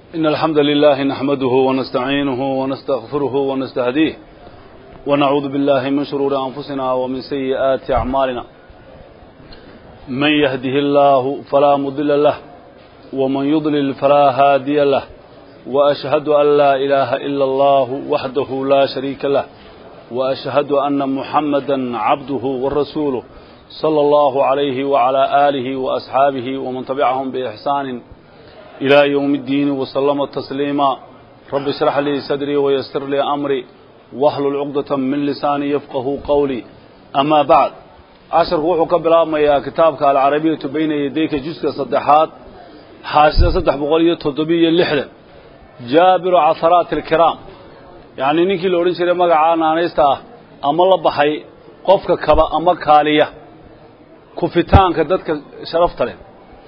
إن الحمد لله نحمده ونستعينه ونستغفره ونستهديه ونعوذ بالله من شرور أنفسنا ومن سيئات أعمالنا من يهده الله فلا مضل له ومن يضلل فلا هادي له وأشهد أن لا إله إلا الله وحده لا شريك له وأشهد أن محمدا عبده ورسوله صلى الله عليه وعلى آله وأصحابه ومن تبعهم بإحسان إلى يوم الدين وسلم تسليما رب اشرح لي صدري ويسر لي أمري واحلل عقدة من لساني يفقه قولي أما بعد عشر وحو كبلا يا كتابك العربية بين يديك جزء صدحات حاشية صدح بقولية تضبية اللحلة جابر عثرات الكرام يعني نيكي لورين شري مقعانا نيستا أما الله بحي قفك كبا أما كالية كفتانك دادك شرفت له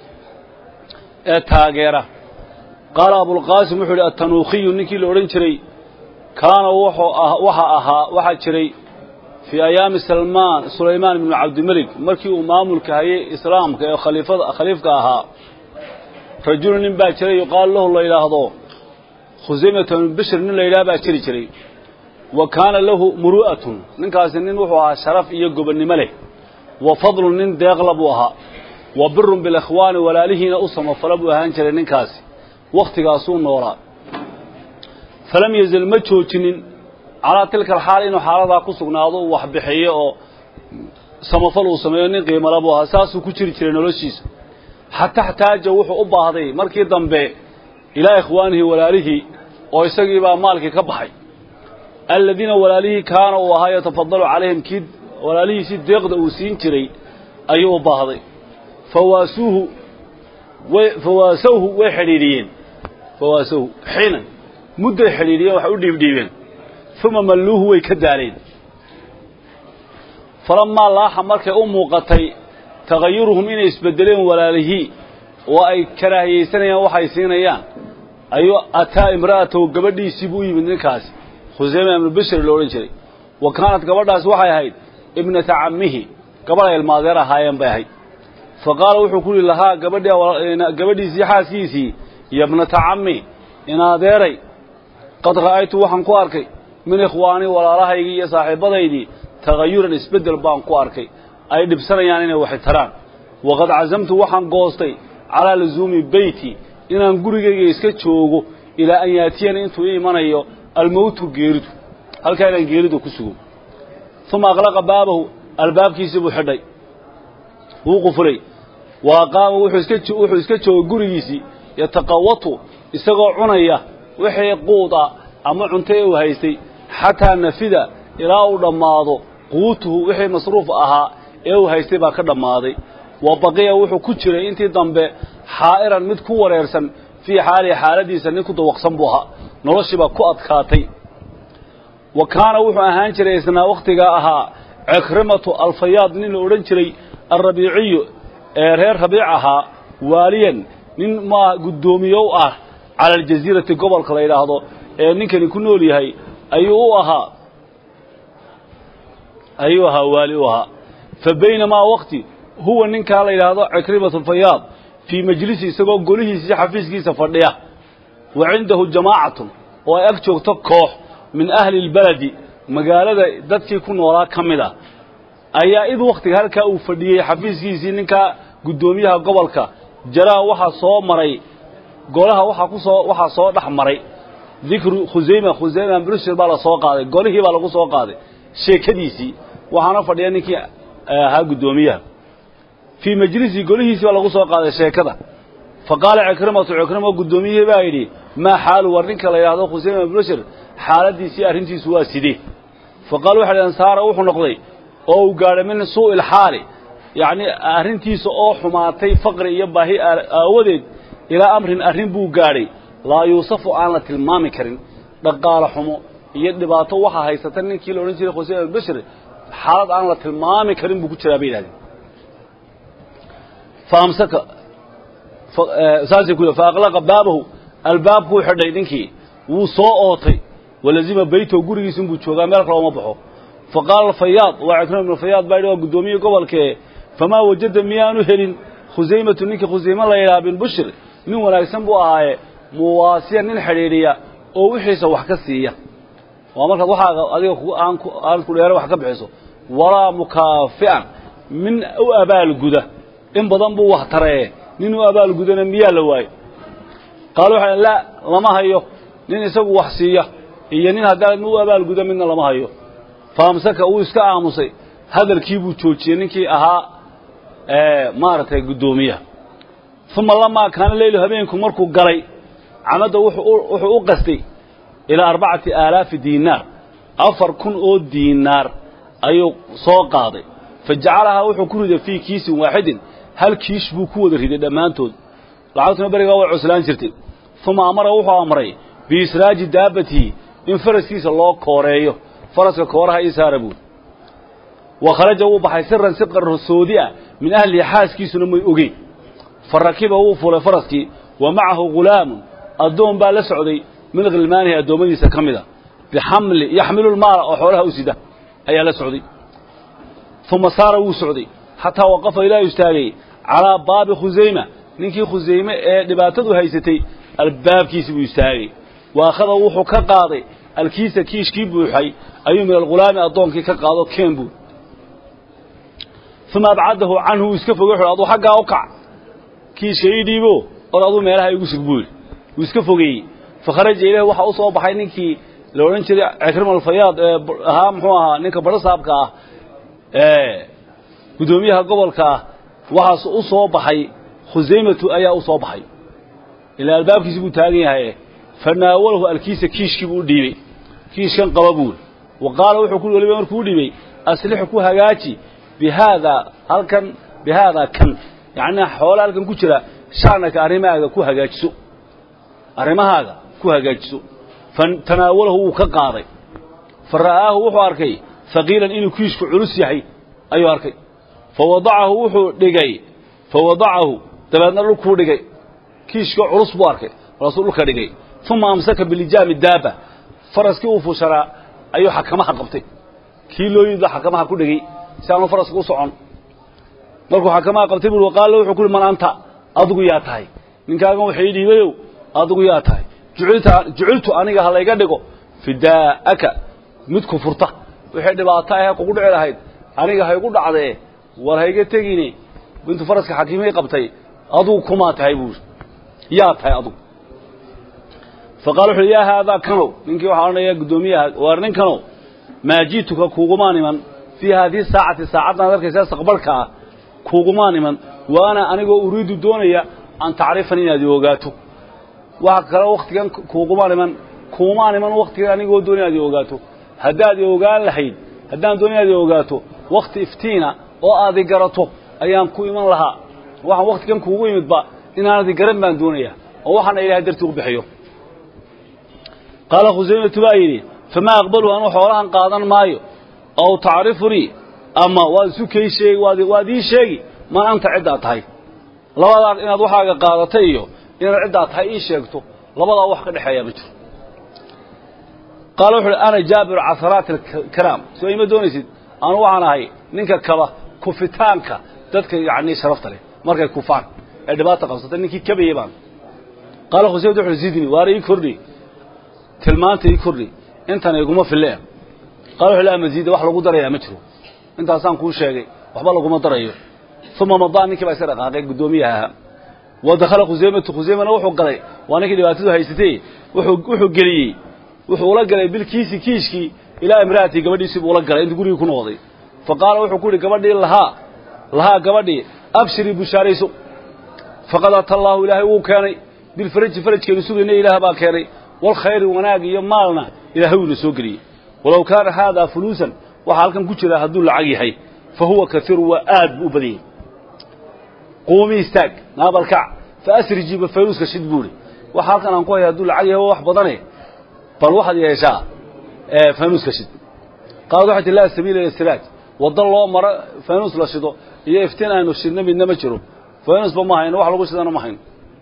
ee taageera qaala abulqaasim wuxuu yidhi attanuukhiyu ninkii la odhan jiray kaana wuxuu ah waxa ahaa waxaa jiray fii ayaami salmaan sulaymaan ibnu cabdimelik markii uu maamulka hayay islaamka ee khaliifada khaliifka ahaa rajulu nin baa jiray yuqaalu lahu la yidhaahdo khusaymata bnu bishir nin la yidhaha baa jiri jiray wa kaana lahu muru'atun ninkaasi nin wuxuu ahaa sharaf iyo gobonnimo leh wa fadlun nin deeqla buu ahaa wa birun bilikhwaani walaalihiina u samafala buu ahaan jiray ninkaasi wakhtigaasuu noolaa falam yazal ma joojinin calaa tilka alxaal inuu xaaladaa ku sugnaado uu wax bixiyo oo samafal uu sameeyo nin qiimala buu ahaa saasuu ku jiri jiray noloshiisa xata xtaaja wuxuu u baahday markii dambe ilaa ikhwaanihi walaalihii oo isagii baa maalkii ka baxay aladiina walaalihii kaana uu ahaa yatafadalu calayhim kii walaalihiisii deeqda uu siin jiray ayuu u baahday fawaasuuhu way fawaasawhu way xidhiidhiyeen fawaasawhu xiinan mudday xidhiidhiyeen waxay u dhiibdhiibeen uma malluuhu way ka daaleen falamaa laaxa markay u muuqatay tagayuruhum inay isbedeleen walaalihii oo ay karaahiyaysanayaan waxay siinayaan ayuu ataa imra'atahu gabadhiisii buu u yimid ninkaasi khuseyma ibnu bishir lo odhan jiray wa kaanat gabadhaasi waxay ahayd ibnata cammihi gabadh ay ilmaadeer ahaayeen bay ahayd fa qaala wuxuu ku yihi lahaa gabadhiisii xaaskiisii yabnata cammi inaadeeray qad ra'aytu waxaan ku arkay min ikhwaanii walaalahaygii iyo saaxiibbadaydii tagayuran isbeddel baan ku arkay ay dhibsanayaan inay waxi taraan waqad casamtu waxaan goostay calaa lusuumi beyti inaan gurigayga iska joogo ilaa an yaatiyana intuu ii imanayo almowtu geeridu halkaa inaan geeridu ku sugo uma aqlaqa baabahu albaabkiisii buu xidhay wuu qufulay wa aqaama wuxuu iska jooga gurigiisii yataqawatu isagoo cunaya wixii quuda ama cunto ee uu haystay xataa nafida ilaa uu dhammaado quutuhu wixii masruuf ahaa ee uu haystay baa ka dhammaaday wa baqiya wuxuu ku jiray intii dambe xaa'iran mid ku wareersan fii xaalihi xaaladiisa nin ku dawaqsan buu ahaa noloshii baa ku adkaatay wa kaana wuxuu ahaan jiray isnaa wakhtigaa ahaa cikrimatu alfayaad nin la odhan jiray alrabiiciyu ee reer rabiic ahaa waaliyan nin maa guddoomiye u ah cala aljasiirati gobolka la yidhaahdo ee ninkani ku nool yahay ayuu u ahaa ayuu ahaa waali u ahaa fa baynamaa wakti huwa ninkaa la yidhaahdo cikrimatu alfayaad fii majlisi isagoo golihiisii xafiiskiisa fadhiya wa cindahu jamaacatun oo ay ag joogto koox min ahli اlbaladi magaalada dadkii ku noolaa ka mid a ayaa id wakhtiga halkaa uu fadhiyey xafiiskiisii ninkaa guddoomiyaha gobolka jaraa waxaa soo maray golaha waxaa ku soo waxaa soo dhex maray dikru khusayma khusayma brushir baa la soo qaaday golihii baa lagu soo qaaday sheekadiisii waxaana fadhiya ninkii ahaa guddoomiyaha fii majlisi golihiisii baa lagu soo qaaday sheekada fa qaala cikrimatu cikrimo guddoomiyihii baa yidhi maa xaalu war ninka la yidhaahdo khusayma brushir xaaladiisii arrintiisu waa sidee fa qaala waxa dhaheen saara wuxuu noqday oo uu gaadhay min suu'i ilxaali yacni arrintiisa oo xumaatay faqri iyo baahi aawadeed ilaa amrin arrin buu gaadhay laa yuusafu aan la tilmaami karin dhaqaalo xumo iyo dhibaato waxaa haysata ninkii la odhan jiray khusayma albashir xaalad aan la tilmaami karin buu ku jiraa bay yidhahdeen faamsaka saasay ku fa aqlaqa baabahu albaabkuu xidhay ninkii wuu soo ootay walazima beytow gurigiisa inbuu joogaa meel kale uma baxo fa qaala alfayaad waa cikrima ibnu fayaad baa yidhi waa guddoomiye gobolkee famaa wajada miyaanu helin khusaymatu ninkii khusayme la yidhaha bin bushir nin wanaagsan buu ahaaye muwaasiyan nin xidhiidhiya oo wixiisa wax ka siiya waa markaad waxaaga adiga aan ku dheero wax ka bixiso walaa mukaafi'an min u abaalguda in badan buu wax taree nin u abaalgudana miyaa la waayo qaalu waxay laa lama hayo nin isagu wax siiya iyo nin haddaa u abaalguda midna lama hayo faamsaka uu iska aamusay hadalkii buu joojiyey ninkii ahaa maaragtay guddoomiyaha uma lamaa kaana leylu habeenku markuu galay camadda wuxuu u qastay ilaa arbacati aalaafi diinaar afar kun oo diinaar ayuu soo qaaday fa jacalahaa wuxuu ku riday fii kiisin waaxidin hal kiish buu ku wada riday dhammaantood lacagtuna berigaa way cuslaan jirtay uma amara wuxuu amray biisraaji daabatihi in faraskiisa loo kooreeyo faraska kooraha ii saara buuri wa kharaja wuu baxay siran si qarsoodi ah min ahlihi xaaskiisuna may ogeyn fa rakiba wuu fulay faraskii wa macahu ghulaamun addoon baa la socday min khilmaanihi addoommadiisa ka mid a bixamli yaxmilu lmaala oo xoolaha u sida ayaa la socday uma saara wuu socday xataa waqafa ilaa istaagay calaa baabi khusayma ninkii khusayme ee dhibaatadu haysatay albaabkiisi buu istaagay wa akhada wuxuu ka qaaday alkiisa kiishkii buuxay ayuu min alghulaami addoonkii ka qaado keen buur uma abcadahu canhu wuu iska fogey wuxu aduu xaggaa u kac kiishka ii dhiibo or aduu meelaha igu sug buu yidhi wuu iska fogeeyey fakharaja ilayhi waxaa u soo baxay ninkii la odhan jiray cikrim alfayaad ee ahaa muxuu ahaa ninka badhasaabka ah ee guddoomiyaha gobolka ah waxaas u soo baxay khusaymatu ayaa u soo baxay ilaa albaabkiisi buu taagan yahay fanaawalahu alkiisa kiishkii buu u dhiibey kiishkan qaba buuri wa qaala wuxuu ku weliba markuu u dhiibey aslixu ku hagaaji bihaadaa halkan bihaadaa kan yacnii xoola halkan ku jira shacnaka arrimahaaga ku hagaajiso arrimahaaga ku hagaajiso fatanaawalahu wuu ka qaaday fa ra'aahu wuxuu arkay haqiilan inuu kiishku culus yahay ayuu arkay fa wadacahu wuxuu dhigay fa wadacahu dabeedna dhulkuu dhigay kiishka culus buu arkay markaasuu dhulka dhigay uma amsaka bilijaami daaba faraskii uu fushanaa ayuu xakamaha qabtay kii loo yidba xakamaha ku dhegey si aanu faraska u socon markuu xakamaha qabtay bui qaala wuxuu ku uhi man anta adigu yaa tahay ninkaagan waxa ii dhiibayow adigu yaa tahay juciltu aniga ha layga dhigo fidaa'aka mid ku furta wixii dhibaato ahee kugu dhici lahayd aniga haygu dhacdee war hayga tegine intuu faraska xakiimay qabtay adugu kumaa tahay buuri yaa tahay adugu fa qala wuxu uhi yaa haadaa kanow ninkii waxaa odhanaya guddoomiyaha waar nin kanow maa ji'tuka kuugumaan iman fii haadihi saacati saacaddan arkaysaa saqbarhka ah kuugumaan iman wa ana anigoo uriidu doonaya an tacrifani inaad i ogaato waxa kale wakhtigan kuugumaan iman kuumaan iman wakhtigan anigoo doonaya inaad i ogaato haddaad i ogaan lahayd haddaan doonay inaad i ogaato wakhti iftiina oo aad i garato ayaan ku iman lahaa waxaan wakhtigan kuugu imidba inaanad i garan baan doonayaa oo waxaana ilahay dartii u bixiyo qaala khusaymatu baa yidhi famaa aqbalu anuu xoolahan qaadan maayo aw tacrifunii ama waad isu kay sheegi waad ii sheegi man anta ciddaa tahay labadaa inaad waxaaga qaadatay iyo inaad ciddaa tahay ii sheegto labadaa wax ka dhexeeyaa ma jiro qaala wuxu uhi ana jaabiru casaraati alkiraam soo ima doonaysid anu waxaan ahay ninka kaba kufitaanka dadka yacnii sharafta leh markay kufaan ee dhibaata qabsatay ninkii kabayey baan qaala khusaymat wuxu uhi zidni waana ii kordhi tilmaanta ii kordhi intan iguma filleen qaala wuxu laa masiida wax lagu darayaa ma jiro intaasaan kuu sheegay waxba laguma darayo uma madaa ninkii baa iska dhaqaaqay guddoomiyaha ahaa wa dakhala khusaymatu khusaymana wuxuu galay waa ninkii dhibaatadu haysatay wuxuu geliyey wuxuu ula galay bilkiisi kiishkii ilaa imra'atii gabadhiisii buu ula galay intuu gurigii ku noqday fa qaala wuxuu ku yidhi gabadhii lahaa lahaa gabadhii abshirii bushaarayso faqad ata allaahu ilaahay wuu keenay bilfaraji farajkeenu sugayna ilaah baa keenay walkhayri wanaag iyo maalna ilaahay wuuna soo geliyey walow kaana haadaa fuluusan waxaa halkan ku jira hadduu lacag yahay fa huwa kaiiru waa aad buu u badan yahay quumi istaag naabalkac fa asrijiiba fayruuska shid buuri waxa halkan aan ku haya hadduu lacag yahay waa wax badane bal waxaad yeeshaa faynuuska shid qaalad waxay ti laa sabiila ila siraaj wadda loo maro faynuus la shido iyo iftiin aynu shidno midna ma jiro faynuusba ma hayno wax lagu shidana ma hayno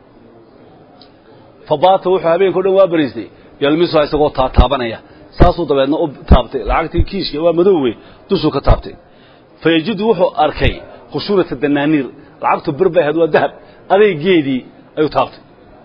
fa baata wuxuu habeenka o dhan waa bariistay yalmisuha isagoo taataabanaya saasuu dabeedna u taabtay lacagtii kiishka waa madowwe dushuu ka taabtay fa yajidu wuxuu arkay khushuurata danaaniir lacagtu bir bay ahayd waa dahab adaygeedii ayuu taabtay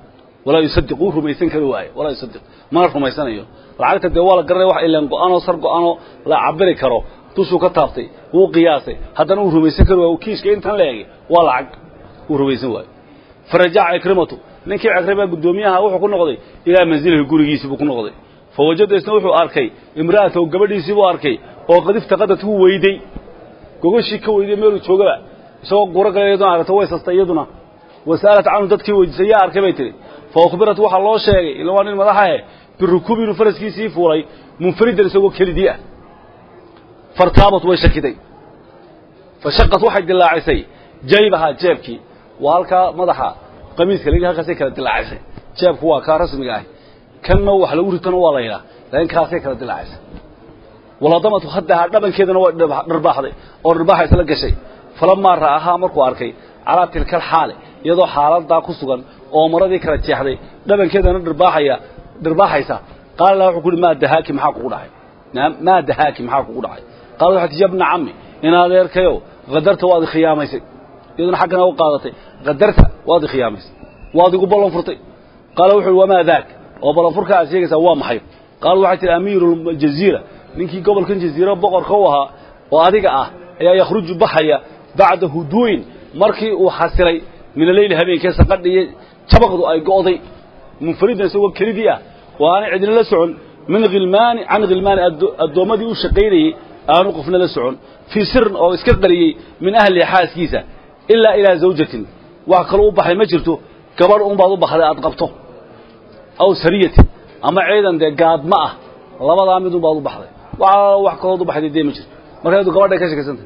walaa yusadiq wuu rumaysan kari waaye walaa yusadiq mana rumaysanayo lacagta dee waa la garanaya wax ilaan go-aanoo sar go-aanoo la cabiri karo dushuu ka taabtay wuu qiyaasay haddana uu rumaysan kari waayo kiishka intan la egi waa lacag uu rumaysan waayo farajaca cikrimatu ninkii cikrima guddoomiyaha wuxuu ku noqday ilaa manzilihi gurigiisii buu ku noqday fawajada isna wuxuu arkay imra'atahu gabadhiisii buu arkay oo qad iftaqadat wuu weyday gogashii ka weyday meeluu joogaba isagoo guro gala iyaduna aragto way sastay iyaduna wasa'alat canhu dadkii weydiisay yaa arkay bay tihi fa ukhbirat waxaa loo sheegay ila waa nin madaxahe birukuubi inuu faraskiisii fuulay munfaridan isagoo kelidii ah fartaabat way shakiday fashaqat waxay dilaacisay jaybahaa jeebkii waa halkaa madaxa qamiiska lagi halkaasay kala dilaacisay jeebku waa kaa rasmiga ahi kanna wax lagu ritana waa la yidhaha laakiin kaasay kala dilaacisay waladamatu haddahaa dhabankeedana waa dharbaaxday oo dharbaaxa isla gashay falamaa ra'ahaa markuu arkay calaa tilka alxaali iyadoo xaaladaa ku sugan oo maradii kala jeexday dhabankeedana dharbaaxaya dharbaaxaysa qaala laha wuxuu ku uhi maa dahaaki maxaa kugu dhacay maa dahaaki maxaa kugu dhacay qaala waxay tii yabna cammi in adeerkayow qadarta waad ikhiyaamaysay iyaduna xaggana u qaadatay qadarta waad ikhiyaamaysay waad igu ballan furtay qaala wuxu uhi wamaa daak oo ballanfurka aad sheegaysaa waa maxay qaala waxay tihi amiiru ljaziira ninkii gobolkan jaziira boqorka u ahaa oo adiga ah ayaa yakhruju baxaya bacda huduuyin markii uu xasilay min aleyli habeenkee saqadhiiyo jabaqdu ay go'day munfaridan isagoo kelidii ah oo aanay cidina la socon min hilmaani can khilmaani addoommadii u shaqaynayey aanu qofna la socon fii sirin oo iska qariyey min ahlihi xaaskiisa ilaa ilaa zawjatin wax kaloo u baxay ma jirto gabadh unbaad u baxday aad qabto aw sariyatin ama ciidan dee gaadma ah labadaa mid unbaad u baxday wax kalood u baxday dee ma jirto marka adu gabadhay ka shakaysantah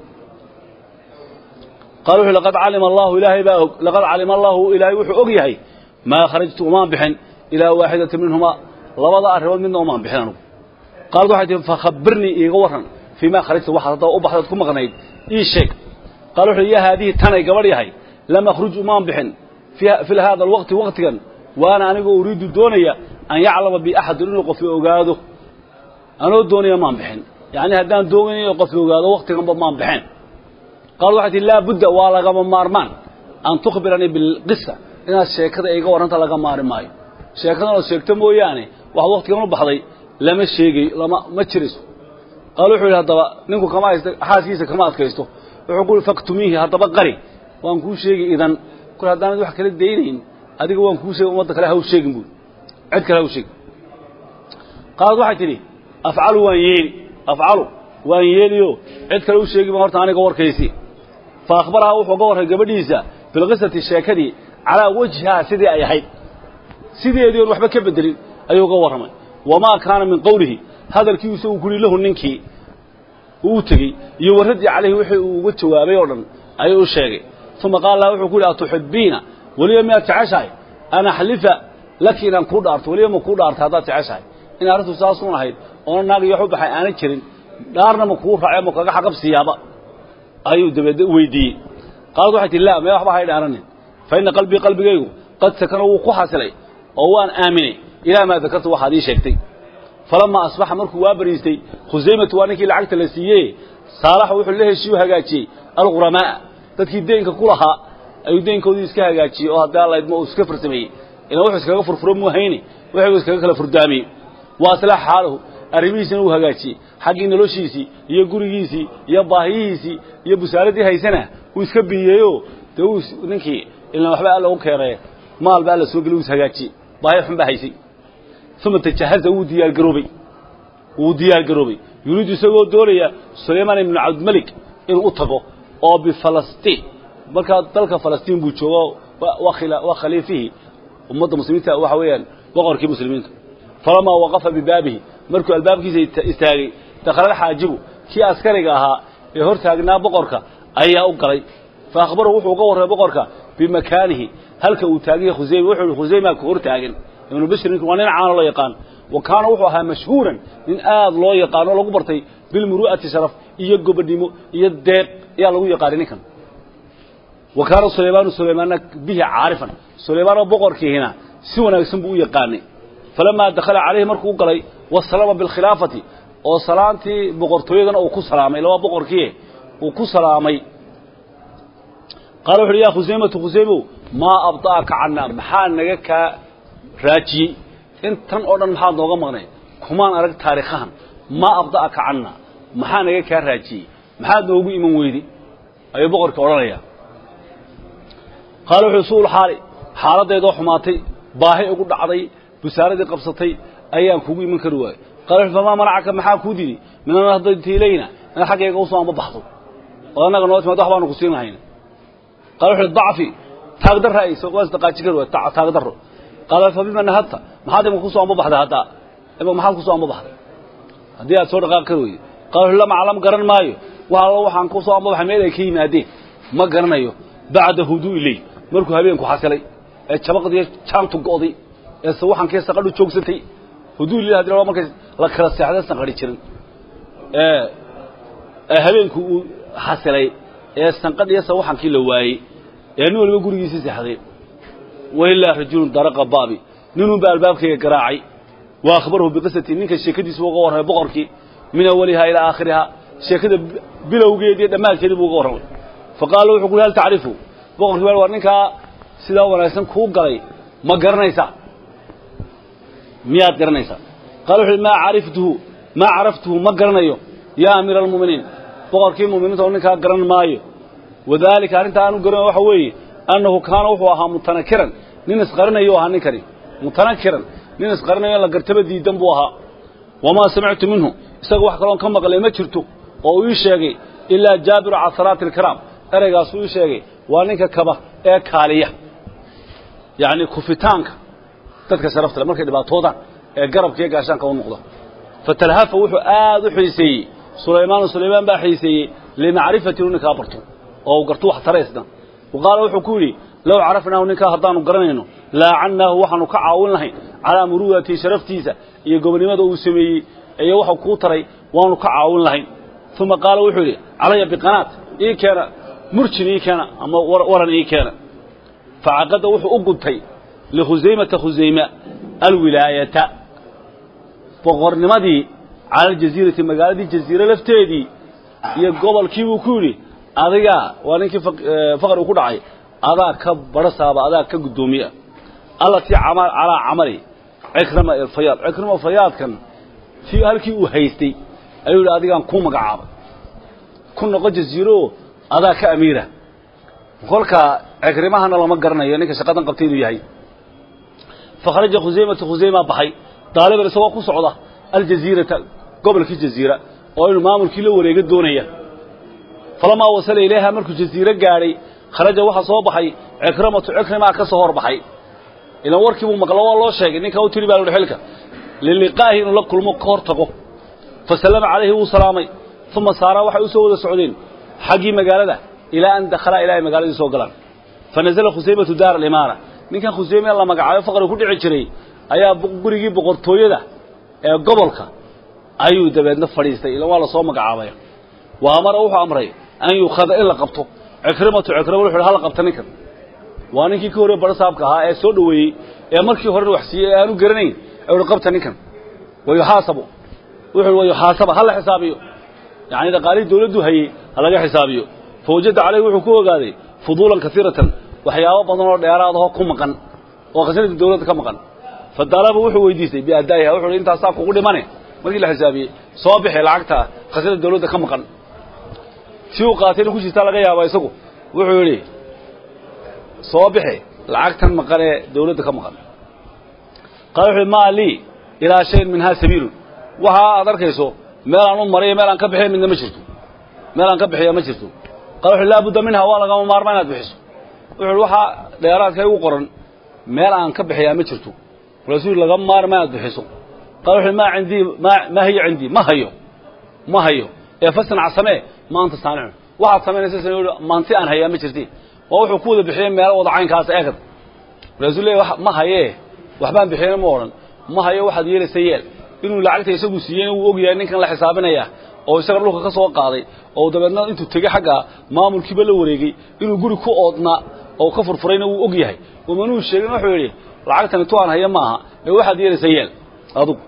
qaal wuxu laqad calima allahu ilaahay baa og laqad calima allahu ilaahay wuxuu og yahay maa kharajtu umaan bixin ilaa waaxidata minhumaa labada arrimood midna umaan bixin anugu qaalad waxay tihi fakhabirnii iiga warran fii maa kharajta waxaad haddaba u baxdaad ku maqnayd ii sheeg qaal wuxu yaa haadihi tanay gabadh yahay lam akhruj umaan bixin fi hada alwaqti waqtigan waana anigoo uriidu doonaya an yaclama bi axadun inuu qofi ogaado anoo doonaya maan bixin yacni haddaan doonayo qofi ogaado waqtiganba maan bixin qaal waxay tihi laa budda waa lagama maarmaan an tukhbiranii bilqisa inaad sheekada iga warranta laga maari maayo sheekadan ood sheegto mooyaane wax waktigan u baxday lama sheegayo lama ma jirayso qaal wuxuu yidhi haddaba ninku kama haysta xaaskiisa kama adkaysto wuxuu ku yihi faktumiihi haddaba qari waan kuu sheegi idan kol haddaanad wax kala daynayn adiga waan kuu sheegi ummadda kale haw sheegin buuri cid kale haw sheegin qaalad waxay tidhi afcalu waan yeeli afcalu waan yeeliyo cid kale u sheegi ma horta aniga warkaysi fa akhbaraha wuxuu ga warray gabadhiisa bilqisati sheekadii calaa wajhihaa sidii ay ahayd sideedii oon waxba ka bedelin ayuu ga warramay wamaa kaana min qowlihi hadalkii isagu kuli lahu ninkii uu tegey iyo warraddii calayhi wixii uu uga jawaabay oo dhan ayuu u sheegay uma qaala laha wuxuu ku yidhi atuxibbiina weliba miyaad jeceshahay an axlifa laki inaan kuu dhaarto weliba ma kuu dhaartay haddaad jeceshahay in arrintu saasuun ahayd oona naag iyo wax u baxay aanan jirin dhaarna ma kuu raace ma kaga xaqabsiiyaaba ayuu dabeedna weydiiyey qaalad waxay tihi laa mee waxba hay dhaaranin fa inna qalbii qalbigaygu qad sakana wuu ku xasilay oo waan aaminay ilaa maa dakarta waxaad ii sheegtay falamaa asbaxa markuu waa bariistay khusaymatu waa ninkii lacagta la siiyey saalaxa wuxuu la heshiiyu hagaajiyey alquramaa dadkii deynka ku lahaa ayuu deynkoodii iska hagaajiyey oo haddii allaydma uu iska farsameeyey ilan wuxuu iskaga furfuro muu hayni wuxuu iskaga kala furdaamiyey wa aslaxa xaalahu arrimihiisina uu hagaajiyey xaggii noloshiisii iyo gurigiisii iyo baahiyihiisii iyo busaaradii haysana uu iska biyeeyo dee uu ninkii ilan waxba alla u keenay maal ba alla soo geli uu is hagaajiyey baahi xun baa haysay uma tajahaza wuu diyaargaroobay wuu diyaargaroobay yuriidu isagoo doonaya sulaymaan ibnu cabdimalik inuu u tago oo bifalastiin markaa dalka falastiin buu joogo waa khaliifihii ummadda muslimiinta waxa weeyaan boqorkii muslimiinta falamaa waqafa bibaabihi markuu albaabkiisa istaagay dakhala alxaajibu kii askariga ahaa ee hor taagnaa boqorka ayaa u galay fa akhbarahu wuxuu uga warramay boqorka bimakaanihi halka uu taaganya khusayma wuxuu yihi khusaymaa ku hor taagan ibnu bishir ninku waa nin caano loo yaqaan wa kaana wuxuu ahaa mashhuuran nin aad loo yaqaano o lagu bartay bilmuru'ati sharaf iyo gobodnimo iyo deeq ayaa lagu yaqaanay ninkan wa kaana sulaymaanu sulaymaanna bihi caarifan sulaymaan oo boqorkiihina si wanaagsan buu u yaqaanay falamaa dakhala calayhi markuu u galay wasalama bilkhilaafati oo salaantii boqortooyadana uu ku salaamay laba boqorkii uu ku salaamay qaala wuxu uhi yaa khusaymatu khusaymow maa abda'aka canna maxaa naga kaa raajiyey intan oo dhan maxaad nooga maqnay kumaan arag taarikhahan maa abda'aka canna maxaa naga kaa raajiyey maxaad noogu iman weyday ayuu boqorkii odhanayaa qaala wuxuu suul xaali xaaladdeedoo xumaatay baahi ugu dhacday busaaradii qabsatay ayaan kugu iman kari waayey qaala wuxuu famaa manacaka maxaa kuu didi min an haddayti ilayna inaad xaggayga usoo amba baxdo oo annaga noo timaad wax baanu ku siin lahayna qaala wuxuu dacfi taagdarra ay waa isdaqaaji kari waay taagdarro qaala fa bima nahadta maxaad imaka kusoo amba baxday haddaa imaka maxaad kusoo amba baxday haddii aad soo dhaqaaqi kari weyday qaala wuxuu lam aclam garan maayo wax allo waxaan kusoo amba baxay meel ay ka yimaadeen ma garanayo bacda huduu iley markuu habeenku xasilay ee jabaqdiiyo jaantu go'day ee sawaxankii saqadhu joogsatay huduu iley hadii markay la kala seexday sanqadhi jirin ee ee habeenku uu xasilay ee sanqadh iyo sawaxankii la waayey ee nin waliba gurigiisii seexday wailaa rajulun daraqa baabi ninunba albaabkayga garaacay wa akhbarahu biqisati ninka sheekadiisa uga warramay boqorkii min awalihaa ilaa aakhirihaa sheekada bilowgeediiyo dhammaadkeedii buu uga warramay fa qaala wuxuu ku hal tacrifu boqorkii baa war ninkaa sidaa wanaagsan kuu galay ma garanaysaa miyaad garanaysaa qaala wuxu maa cariftuhu maa caraftuhu ma garanayo yaa amiira almu'miniin boqorkii mu'miniinta oo ninkaa garan maayo wadaalika arrintaa aanu garanayo waxa weeye annahu kaana wuxuu ahaa mutanakiran nin isqarinayo ahaa ninkani mutanakiran nin isqarinayo in la gartaba diidan buu ahaa wamaa samictu minhu isaga wax kaloon ka maqlay ma jirto oo uu ii sheegay ilaa jaabiru casaraati alkiraam ereygaasuu ii sheegay waa ninka kaba ee kaaliya yacni kufitaanka dadka sharafta le markay dhibaatoodaan ee garabka iyo gaashaanka u noqda fatalhafa wuxuu aad u xiiseeyey sulaymaanu sulaymaan baa xiiseeyey limacrifati inuu ninkaa barto oo uu garto wax taraysna wa qaala wuxuu ku yidhi low carafnaahu ninkaa haddaanu garanayno laacannaahu waxaanu ka caawin lahayn calaa muruudatii sharaftiisa iyo gobonnimada uu sameeyey iyo waxau kuu taray waanu ka caawin lahayn uma qaala wuxuu yidhi calaya biqanaat ii keena murjin ii keena ama waran ii keena facaqada wuxuu u gudtay likhusaymata khusayma alwilaayata boqornimadii cala aljaziirati magaaladii jaziire lafteedii iyo gobolkii buu ku yidhi adigaa waa ninkii faqri uu ku dhacay adaa ka barasaaba adaa ka guddoomiya allatii calaa camali cikrama ilfayaad cikrama ilfayaadkan tii halkii uu haystay ayuu yidhi adigaan kuu magacaabay ku noqo jaziiro adaa ka amiira kolka cikrimahana lama garanayo ninka shaqadan qabtay inuu yahay fakharaja khusaymatu khusayma baxay daaliban isagoo ku socda aljaziirata gobolkii jaziira oo inuu maamulkii la wareega doonaya falamaa wasala ilayha markuu jaziire gaadhay kharaja waxaa soo baxay cikramatu cikrimaa ka soo hor baxay ilan warkii buu maqlo waa loo sheegay ninka u tiri baa luhi xilka liliqaahi inuu la kulmo ka hor tago fa sallama calayhi wuu salaamay uma saaraa waxay u soo wada socdeen xaggii magaalada ilaa an dakhalaa ilaa ay magaaladii soo galaan fa nazala khusaymatu daar alimaara ninkan khusayme la magacaabo faqri ku dhici jiray ayaa gurigii boqortooyada ee gobolka ayuu dabeedna fadhiistay ilan waa la soo magacaabaya wa amara wuxuu amray an yukhada in la qabto cikrimatu cikrima wuxu ha la qabta ninkan waa ninkii ka horreye barasaabka ahaa ee soo dhoweeyey ee markii horena wax siiyey ee aanu garanayn ee uhi qabta ninkan wayuxaasabu wuxuu wayuxaasaba ha la xisaabiyo yacni dhaqaalihii dawladdu hayey ha laga xisaabiyo fa wajada calayhi wuxuu ku ogaaday fuduulan kasiiratan waxyaabo badan oo dheeraadahoo ku maqan oo khasnadii dawladda ka maqan fa dalaba wuxuu weydiistay biadaa'iha wuxu uhi intaasaa kugu dhimane markii la xisaabiyey soo bixi lacagta khasnada dawladda ka maqan si uu qaatayna ku jirtaa laga yaaba isagu wuxuu yidhi soo bixi lacagtan maqan ee dawladda ka maqan qaala wuxu uhi maa lii ilaa shayin minhaa sabiilun waxa aad arkayso meel aan u mariyo meel aan ka bixiya midna ma jirto meel aan ka bixiya ma jirto qala wuxu laa budda minha waa lagama maarmaa inaad bixiso wuxu uhi waxaa dheeraadka igu qoran meel aan ka bixiyaa ma jirto rasuul laga maarma inaad bixiso qala wuxu maa cindii maa maa hiya cindii ma hayo ma hayo ee fasnac samee maanta saanicun waxaad samaynaysa samee maanti aan hayaa ma jirti waa wuxuu ku wada bixiyey meelo wada caynkaas eegad rasuul leeyahy ma hayee waxbaan bixiyeyna ma odhan ma hayo waxaad yeelaysa yeel inuu lacagta isagu siiyeyna wuu og yahay ninkan la xisaabinaya oo isaga dhulka ka soo qaaday oo dabeedna intuu tegey xagga maamulkiiba la wareegay inuu guri ku oodnaa oo ka furfurayna wuu og yahay umanuu sheegin wuxuu yidhi lacagtani tu aan haya maaha ee waxaad yeelaysa yeel adugu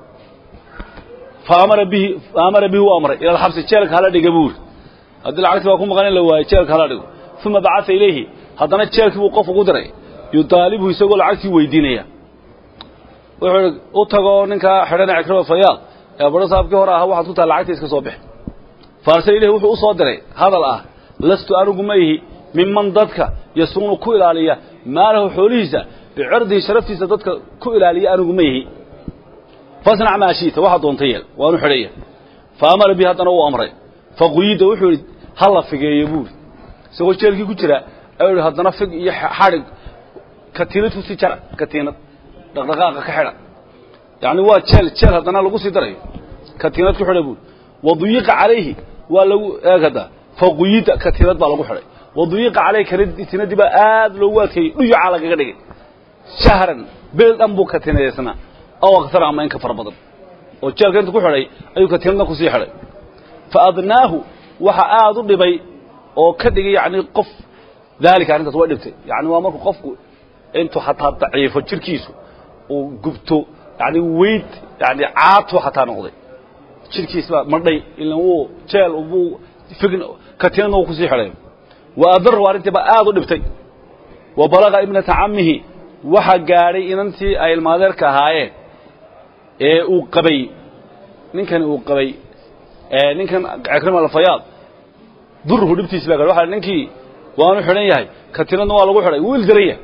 faamara bihi faamara bihi u amray ila alxabsi jeelka hala dhiga buu yidhi haddii lacagti baa ku maqan in la waayo jeelka hala dhigo uma bacata ilayhi haddana jeelkii buu qof ugu diray yudaalibhu isagoo lacagtii weydiinaya wuxuu ihi u tagoo ninkaa xidhana cikrama fayaad ee badho saabkii hore ahaa waxaad ku tahay lacagta iska soo bix faarsal ilahi wuxuu u soo diray hadal ah lastu anigu ma ihi miman dadka yasuunu ku ilaaliya maalahu xoolihiisa bicirdihi sharaftiisa dadka ku ilaaliya anigu ma ihi fasnac maa shiita waxaa doonta yeel waanu xidhaya fa amara bi haddana uu amray faquyida wuxuu idhi ha la figeeyo buuri isagoo jeelkii ku jira ayuu ihi haddana fig iyo xadhig katiinad ku sii jara katiinad dhaqdhaqaaqa ka xidha yacni waa jeel jeel haddana lagu sii darayo katiinad ku xidha buuri waduyiqa calayhi waa lagu eegada faquyida katiinad baa lagu xidhay waduyiqa calayhi katiinadii baa aad loogu adkeeyey dhuyucaa lagaga dhigay shahran beel dhan buu katiinadeysnaa aw aktara ama in ka fara badan oo jeelka inta ku xidhay ayuu katiinadna kusii xidhay fa adnaahu waxa aada u dhibay oo ka dhigay yacni qof daalika arrintaas way dhibtay yacni waa markuu qofku intuu xataa daciifo jirkiisu uu gubto yacni weyd yacni caatu xataa noqday jirkiis baa madhay ilan wuu jeel buu fign katiinadna wuu kusii xidhay wa adarahu arrintii baa aada u dhibtay wa balaga ibnata cammihi waxa gaadhay inantii ay ilmaadeerka ahaayeen ee uu qabay ninkani uu qabay ninkan cikrima alfayaad durhu dhibtiisi baa gaadhay waxa ninkii waanu xidhan yahay katiinadna waa lagu xidhay wuu ildaran yahay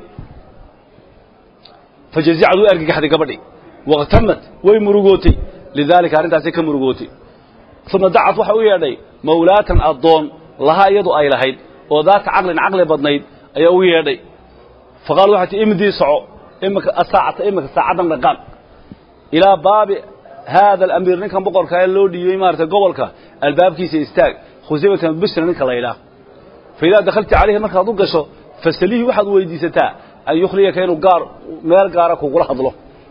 fajazicad way argagaxday gabadhii waqtamad way murugootay lidaalika arrintaasay ka murugootay uma dacad waxay u yeedhay mawlaatan addoon lahaa iyadu ay lahayd oo daata caqlin caqli badnayd ayaa u yeedhay faqaal waxay ti imdii soco imika asaacata imika saacaddan dhaqaaq ilaa baabi haada alamiir ninkan boqorka ee loo dhiibay maarata gobolka albaabkiisa istaag khusaymatan bisra ninka la yidhaah fa idaa dakhalta calayhi markaad u gasho fasalihii waxaad weydiisataa an yukhliyaka inuu gaar meel gaara kugula hadlo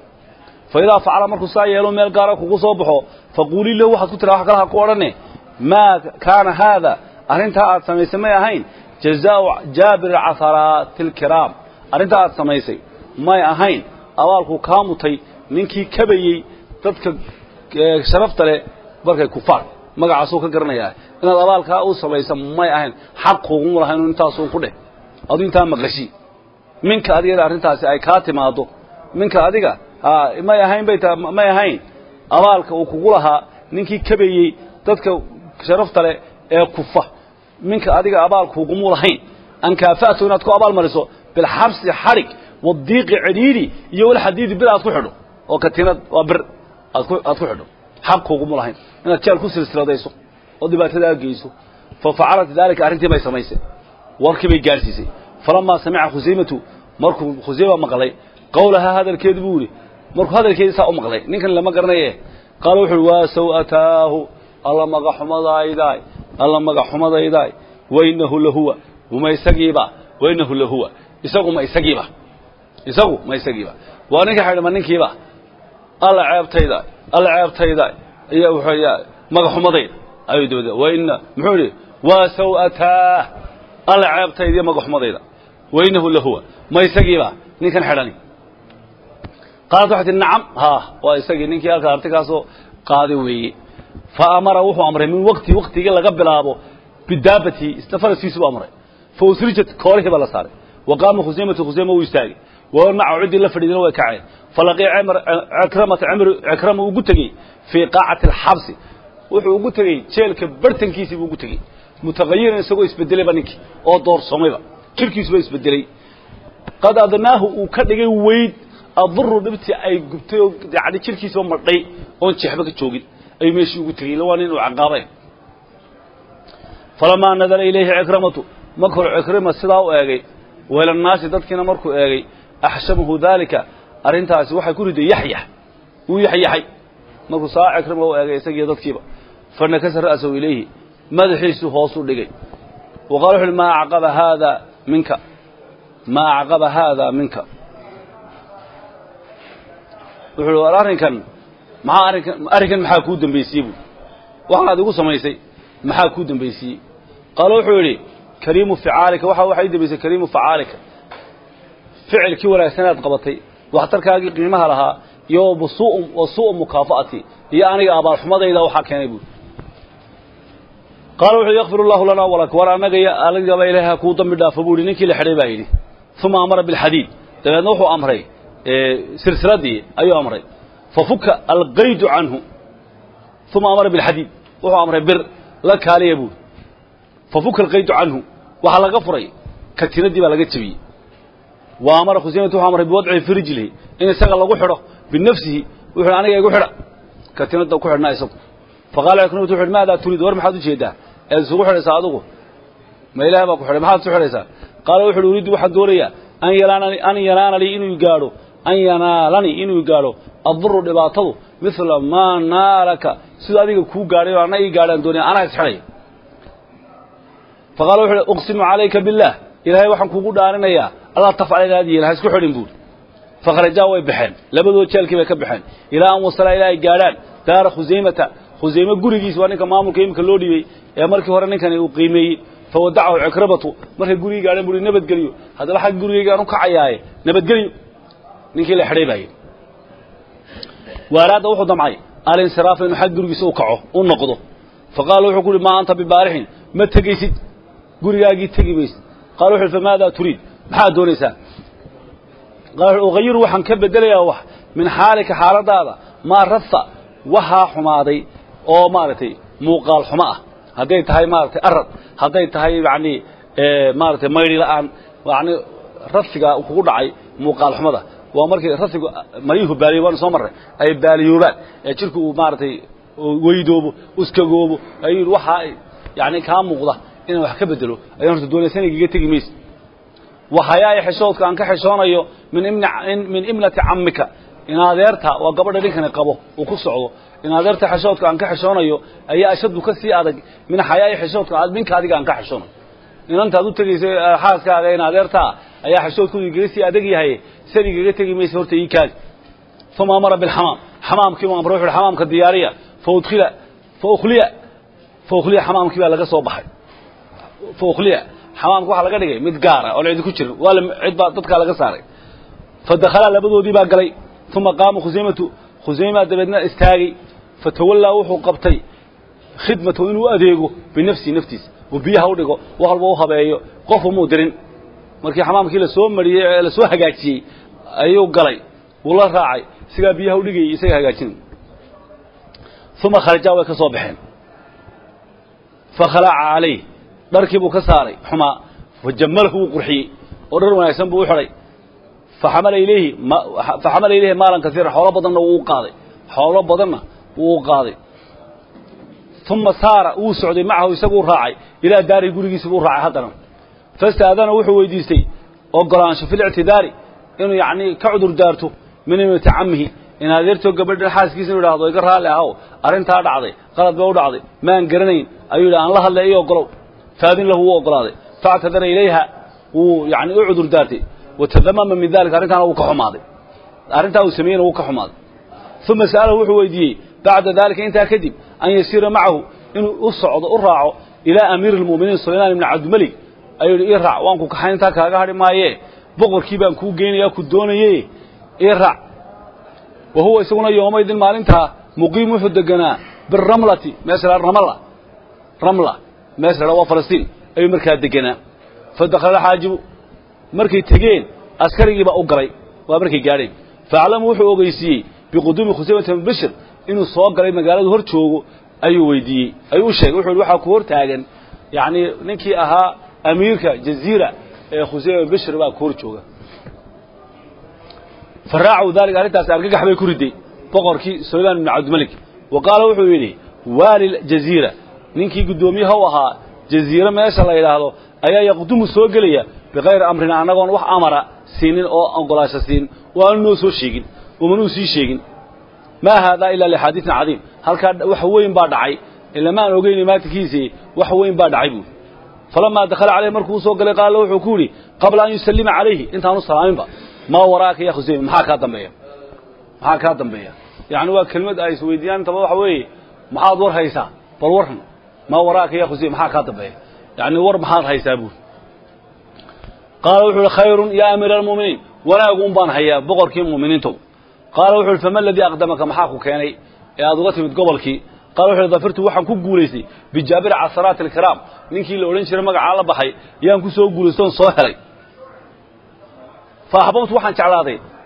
fa idaa facala markuu saa yeelo meel gaara kugu soo baxo faquulii lahu waxaad ku tiraa wax kalaha ku odhane maa kaana haada arrintaa aad samaysay may ahayn jazaau jaabir casaraati alkiraam arrintaa aad samaysay may ahayn abaalkuu kaa mutay ninkii kabayey dadka sharafta leh markay kufaar magacaasuu ka garanayaa inaad abaalkaa u samaysa may ahayn xaq kuuguma laha inuu intaasuu ku dheh aduu intaa maqashi minka adigada arrintaasi ay kaa timaado minka adiga may ahayn bay taa may ahayn abaalka uu kugu lahaa ninkii kabayey dadka sharafta leh ee kufa minka adiga abaal kuugumu lahayn an kaafa'tu inaad ku abaal mariso bilxabsi xadhig wadiiqi cidhiidhi iyo walxadiidi bir aad ku xidho oo katiinad waa bir aad ku aad ku xidho xaq kuuguma lahayn inaad jeel ku silsiladayso oo dhibaatada aad geyso fa facalat daalika arrintii bay samaysay warkii bay gaadhsiisay falamaa samica khusaymatu markuu khusayma maqlay qawlahaa hadalkeedu buu yidhi markuu hadalkeedii saa u maqlay ninkan lama garanaye qaala wuxu uhi waa saw'ataahu alla magaxumadaydaay alla magaxumadaydaay wainahu lahuwa uma isagiiba wainahu lahuwa isagu ma isagiiba isagu ma isagiiba waa ninka xidhma ninkiiba alla ceebtayda alla ceebtayda iyo wuxuu magaxumadayda ayuu dawada waina muxuu yidhi waa saw'ataah alla ceebtayda iyo magaxumadayda wainahu lahuwa ma isagiiba ninkan xidhani qaalat waxay tihi nacam haa waa isagii ninkii halkaa artikaasoo qaadi weeye fa amara wuxuu amray min waqti waqtigii laga bilaabo bidaabati isna faraskiisu buu amray fa usrijat koolihii baa la saaray wa qaama khusaymatu khusayma wuu istaagay wa maca ciddii la fadhiidina way kaceen falaqiya cikramata cikrama ugu tegey fii qaacati alxabsi wuxuu ugu tegey jeelka bartankiisii buu ugu tegey mutaqayiran isagoo isbedelayba ninkii oo doorsomayba jirkiisuba isbedelay qad adnaahu uu ka dhigay weyd aduru dhibtii ay gubtay oo yani jirkiisaba madhay oon jeexba ka joogin ayuu meeshii ugu tegey illa waa nin uu caqaabay falamaa nadala ilayhi cikramatu markuu cikrima sidaa u eegay weelannaasi dadkiina markuu eegay axshamahu daalika arrintaasi waxay ku riday yaxyax wuu yaxyaxay markuu saa cikrima u eegay isagiiyo dadkiiba fanakasa ra'sahu ilayhi madaxiisu hoosuu dhigay wa qala wuxu uhi maa acqaba haada minka maa acqaba haada minka wuxuu war arrinkan maxaa arrinkan arrinkan maxaa kuu dambaysiiyey buui waxaad igu samaysay maxaa kuu dambaysiiyey qaala wuxuu yidhi kariimu ficaalika waxa waxaa ii dambaysay kariimu facaalika ficilkii wanaagsanaad qabatay waxtarkaagii qiimaha lahaa iyo wa su'u mukaafa'ati iyo aniga abaalxumadayda waxaa keenay buui qaala wuxuu yakfir allahu lanaa walak war annaga iyo aligaba ilaaha kuu dambi dhaafo buu yidhi ninkii la xidhay baa yidhi uma amara bilxadiid dabeedna wuxuu amray silsiladii ayuu amray fafuka alqaydu canhu uma amara bilxadiid wuxuu amray bir la kaaliya buuri fafuka alqaydu canhu waxaa laga furay katinadii baa laga jebiyey wa amara khusaymatu wuxuu amray biwadcihi fi rijlihi in isaga lagu xidho binafsihi wuxuu aniga igu xidha katinada ku xidhnaa isagu faqala ikrimatu wuxu maadaa turiid war maxaad ujeedaa eed isugu xidhaysaa adigu ma ilaah baa ku xidhay maxaad isu xidhaysaa qaala wuxu uhi uriiddu waxaan doonayaa an yalaanani an yanaananii inuu gaadho an yanaalanii inuu gaadho adduru dhibaatadu midla maa naalaka siduu adiga kuu gaadhay oo anna ii gaadhaan doonaya anaa isxidhaya faqala wuxu uhi uqsimu calayka billaah ilaahay waxaan kuugu dhaarinayaa allaa tafcal inaad yeelin ha isku xidhin buuri fakharajaa way baxeen labadood jeelkii bay ka baxeen ilaa an wasalaa ilaa ay gaadhaan daara khusaymata khusayme gurigiis waa ninka maamulka iminka loo dhibey ee markii hore ninkani uu qiimeeyey fawadacahu cikrabatu markay gurigii gaadheen buui nabadgelyo haddaba xag gurigaygaan u kacayaaye nabadgelyo ninkii la xidhay baayey waaraadda wuxuu damcay alinsiraafa inuu xag gurigiisa u kaco u noqdo faqaala wuxuu ku uhi maa anta bibaarixin ma tegaysid gurigaagii tegi maysid qala wuxu uhi famaadaa turiid maxaad doonaysaa qaala ugayiru waxaan ka bedelayaa wax min xaalika xaaladaada maa rafa waxaa xumaaday oo maaragtay muuqaal xumo ah hadday tahay maaragtay arad hadday tahay yacni maaragtay maydhi la'aan yani rafiga kugu dhacay muuqaal xumada waa markii rafigu maryuhu baaliyo waanu soo marray ay baaliyoobaan ee jirku uu maaragtay weydoobo uskagoobo ayuu waxaa yani kaa muuqda inaan wax ka bedelo ayaan horta doonaya sanigiga tegi mayse waxayaay xishoodka aan ka xishoonayo min min imnati cammika in adeerta waa gabadha ninkani qabo uu ku socdo in adeerta xishoodka aan ka xishoonayo ayaa ashadu ka sii adag min xayaai xishoodka minka adiga aan ka xishoonayo inantaad u tegayso xaaskaaga in adeertaa ayaa xishoodkooda igaga sii adag yahay san igaga tegi maysa horta ii kaadi uma amara bilxamaam xamaamkii u amray wuxu uhi xamaamka diyaariya faudkhila faukliya faukliya xamaamkii baa laga soo baxay faukliya xamaamka waxaa laga dhigay mid gaara oon cidi ku jirin waa cid baa dadkaa laga saaray fadakhalaa labadoodii baa galay uma qaama khusaymatu khusaymaa dabeedna istaagay fatawallaa wuxuu qabtay khidmatahu inuu adeego binafsihi naftiisa oo biyaha u dhigo wax walba u habeeyo qofu muu dirin markii xamaamkii lasoo mariyey ee lasoo hagaajiyey ayuu galay wuu la raacay isagaa biyaha u dhigayay isaga hagaajinay uma kharajaa way ka soo baxeen fakhalaca calayh dharkii buu ka saaray xumaa fajamalahu wuu qurxiyey oo dhar wanaagsan buu u xidhay faxamala ilayhi faxamala ilayhi maalan kasiira xoolo badanna wuu u qaaday xoolo badanna wuu u qaaday uma saara wuu socday macahu isaguu raacay ilaa daarihi gurigiisa buu raacay haddana fastaadana wuxuu weydiistay ogolaansho fi lictidaari inuu yacnii ka cudur daarto min imati cammihi in adeertoo gabadhan xaaskiisa inu idhahdo iga raalli ahow arrintaa dhacday qalad ba u dhacday maan garanayn ayuu yidhi aan la hadlay ii ogolow faadin lahu wuu ogolaaday faactadara ilayha wuu yani u cudur daartay watadamama min dalika arrintaana wuu ka xumaaday arrintaa uu sameeyeyna wuu ka xumaaday uma sa'alahu wuxuu weydiiyey bacda dalika intaa kadib an yasiira macahu inuu u socdo u raaco ilaa amiiri اlmu'miniin sulaymaan ibni cabdimelig ayuu yidhi ii raac waan ku kaxayn intaa kaaga hadhi maayee boqorkii baan kuu geynaya ku doonaye ii raac wa huwa isaguna yoomaydin maalintaa muqiim wuxuu deganaa biramlati meesha la ramla ramla meesha la waa falastiin ayuu markaa deganaa fadakhala xaajibu markay tegeen askarigiibaa u galay waa markay gaadheen faaclamu wuxuu ogeysiiyey biquduumi khusaymata bn bishir inuu soo galay magaaladu hor joogo ayuu weydiiyey ayuu u sheegay wuxu uhi waxaa ku hor taagan yacnii ninkii ahaa amiirka jaziira ee khusayma bn bishir baa ku hor jooga faraacu daalika arrintaasi argagax bay ku riday boqorkii sulaymaan ibni cabdimalik wa qaala wuxuu yidhi waali jaziira ninkii guddoomiyaha u ahaa jaziire meesha la yidhaahdo ayaa yaqdumu soo gelaya bikayri amrina annagoon wax amara siinin oo ogolaasho siin oo aanu noo soo sheegin umanuu sii sheegin maa haadaa ilaa lixaadiisin cadiim halkaa wax weyn baa dhacay ilama aan ogeyn maatinkiisii wax weyn baa dhacay buuri falamaa dakhala caleyh markuu usoo galay qaala wuxuu ku yidhi qabla an yusallima calayhi intaanu salaaminba maa waraaka ya khusayma maxaa kaa dambeeya maxaa kaa dambeeya yacni waa kelmad ay isweydiiyaan intaba waxa weeye maxaad war haysaa bal warran maa waraaka ya khusayma maxaa kaa dambeeya yacni war maxaad haysaa buuri qaala wuxuu uhi khayrun yaa amiira almu'miniin wanaagu un baan hayaa boqorkii mu'miniintow qaala wuxu uhi fama aladii aqdamaka maxaa ku keenay ee aad uga timid gobolkii qala wuxu uhi dafirtu waxaan ku guulaystay bijaabiri casaraati alkiraam ninkii la odhan jiray magacaa la baxay yaan ku soo guulaystoon soo helay fa axbabtu waxaan jeclaaday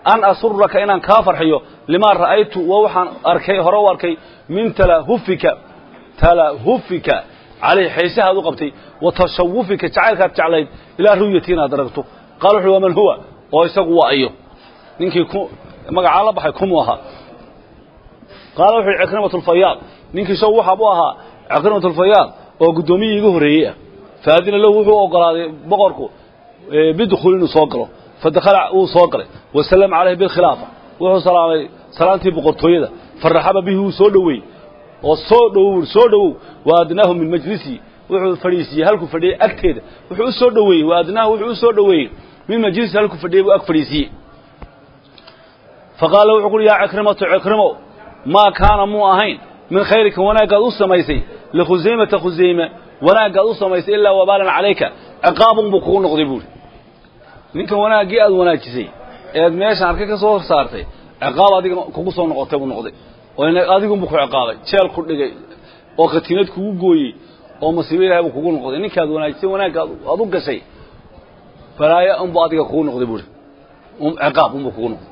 an asuraka inaan kaa farxiyo limaa ra'aytu waa waxaan arkay hore u arkay min talahufika talahufika calayh xiisahaad u qabtay wa tashawufika jacaylkaad jeclayd ilaa ru'yati inaad aragto qaala wuxu waman huwa oo isagu waa ayo ninkii ku magacaa la baxay kumuu ahaa qaala wuxu yidhi cikrimatu lfayaad ninkii isagu waxa buu ahaa cikrimatu lfayaad oo guddoomiyii iga horreeyey ah faadina lahu wuxuu ogolaaday boqorku bidkhul inuu soo galo fadakhala wuu soo galay wasalama calayhi bilkhilaafa wuxuu salaamay salaantii boqortooyada faraxaba bihi wuu soo dhoweeyey oo soo dhowow soo dhowow wa adnaahu min majlisihi wuxuu fadhiisiiyey halkuu fadhiyey agteeda wuxuu u soo dhoweeyey wa adnaahu wuxuu u soo dhoweeyey min majlisihi halkuu fadhiyey buu ag fadhiisiiyey faqaala wuxuu kuhi yaa cikrimatu cikrimo maa kaana muu ahayn min khayrika wanaaggaad u samaysay likhusaymata khusayme wanaaggaad u samaysay ilaa wabaalan calayka ciqaabun buu kugu noqday buuhi ninkan wanaaggii aad wanaajisay eed meeshan arkay ka soo saartay ciqaab adiga kugu soo noqotay buu noqday oo adigunbuu ku ciqaabay jeel ku dhigay oo khatiinad kugu gooyey oo masiibo ilahay buu kugu noqday ninkaad wanaajisay wanaagga aad u gashay balaayo unbuu adiga kugu noqday buuhi ciqaab unbuu kugu noqday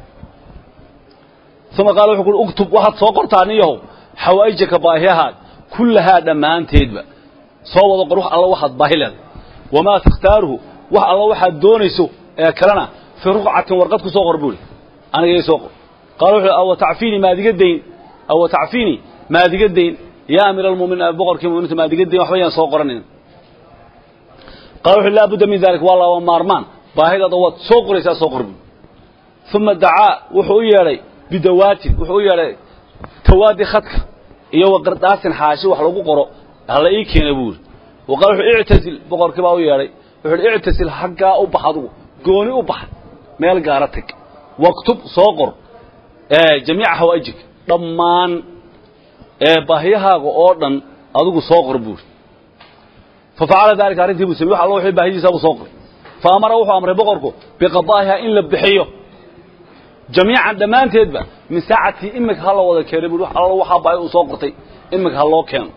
uma qaala wuxuu kuhi uktub waxaad soo qortaa niyahow xawaa'ijaka baahiyahaad kullahaa dhammaanteedba soo wada qor wax alla waxaad baahi leedahay wamaa takhtaaruhu wax alla waxaad doonayso ee kalena fii ruqcatin warqad ku soo qor buuhi anigay soo qor qaala wuxuu awa tacfiini maadiga dayn awa tacfiini maadiga dayn yaa amiira almu'miniin boqorkii mu'miniinta maadiga dayn waxba yaan soo qoranin qaala wuxuu laa budda min dalik waa laba maarmaan baahidaada waad soo qoraysaa soo qor buuhi uma dacaa wuxuu u yeedhay bidawaatin wuxuu u yeedhay tawaadi khadka iyo wa qardaasin xaashi wax lagu qoro hala ii keena buuri wa qaala wuxuu ictazil boqorkii baa u yeedhay wuxuu hi ictazil xaggaa u bax adugu gooni u bax meel gaara tag waktub soo qor jamiica hawaa'ijika dhammaan baahiyahaaga oo dhan adigu soo qor buuri fa facala daalika arrintii buu samey wax alla wixii baahidiisa buu soo qoray fa amara wuxuu amray boqorku biqadaa'iha in la bixiyo jamiican dhammaanteedba min saacatii imika ha la wada keenay bui alla waxaa baahi uu soo qortay imika ha loo keeno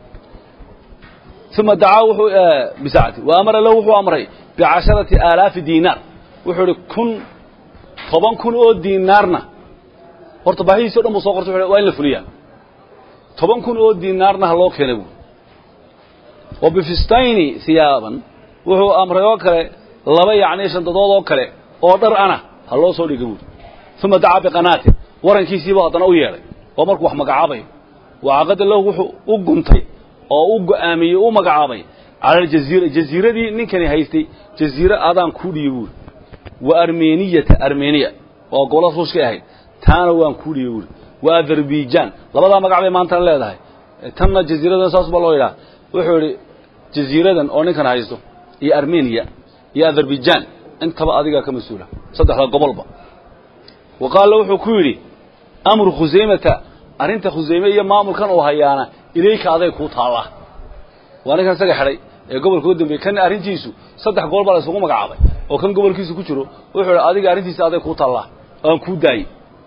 uma dacaa wuxuu bisaacati wa amara lahu wuxuu amray bicasharati aalaafi diinaar wuxuu ihi kun toban kun oo diinaarna horta baahidiisi o dhan buu soo qortay waa in la fuliyaa toban kun oo diinaarna ha loo keenay buui wa bifistayni hiyaaban wuxuu amray oo kale laba yacni shandadood oo kale oo dhar ana ha loo soo dhiga buuri uma dacaa biqanaatin warankiisiibuu haddana u yeedhay oo markuu wax magacaabayo wacaqada lahu wuxuu u guntay oo u go'aamiyey u magacaabay cala aljaziira jaziiradii ninkani haystay jaziire adaan kuu dhiibi buuri wa armeniyata armeniya oo gobollada ruushkay ahayd taana waan kuu dhiibi buuri wa azerbaijan labadaa magac bay maantana leedahay tanna jaziiradan saas baa loo yidhaha wuxuu idhi jaziiradan oo ninkan haysto iyo armeniya iyo azerbaijan intaba adigaa ka mas-uula saddexda gobolba wa qaala wuxuu ku yidhi amru khusaymata arrinta khusayme iyo maamulkan uu hayaana ilayka aday kuu taallaa waa ninkan isaga xidhay ee gobolka u dambeeyey kan arrintiisu saddex gobol baa la isugu magacaabay oo kan gobolkiisu ku jiro wuxuu idhi adiga arrintiisa aday kuu taallaa aan kuu daayey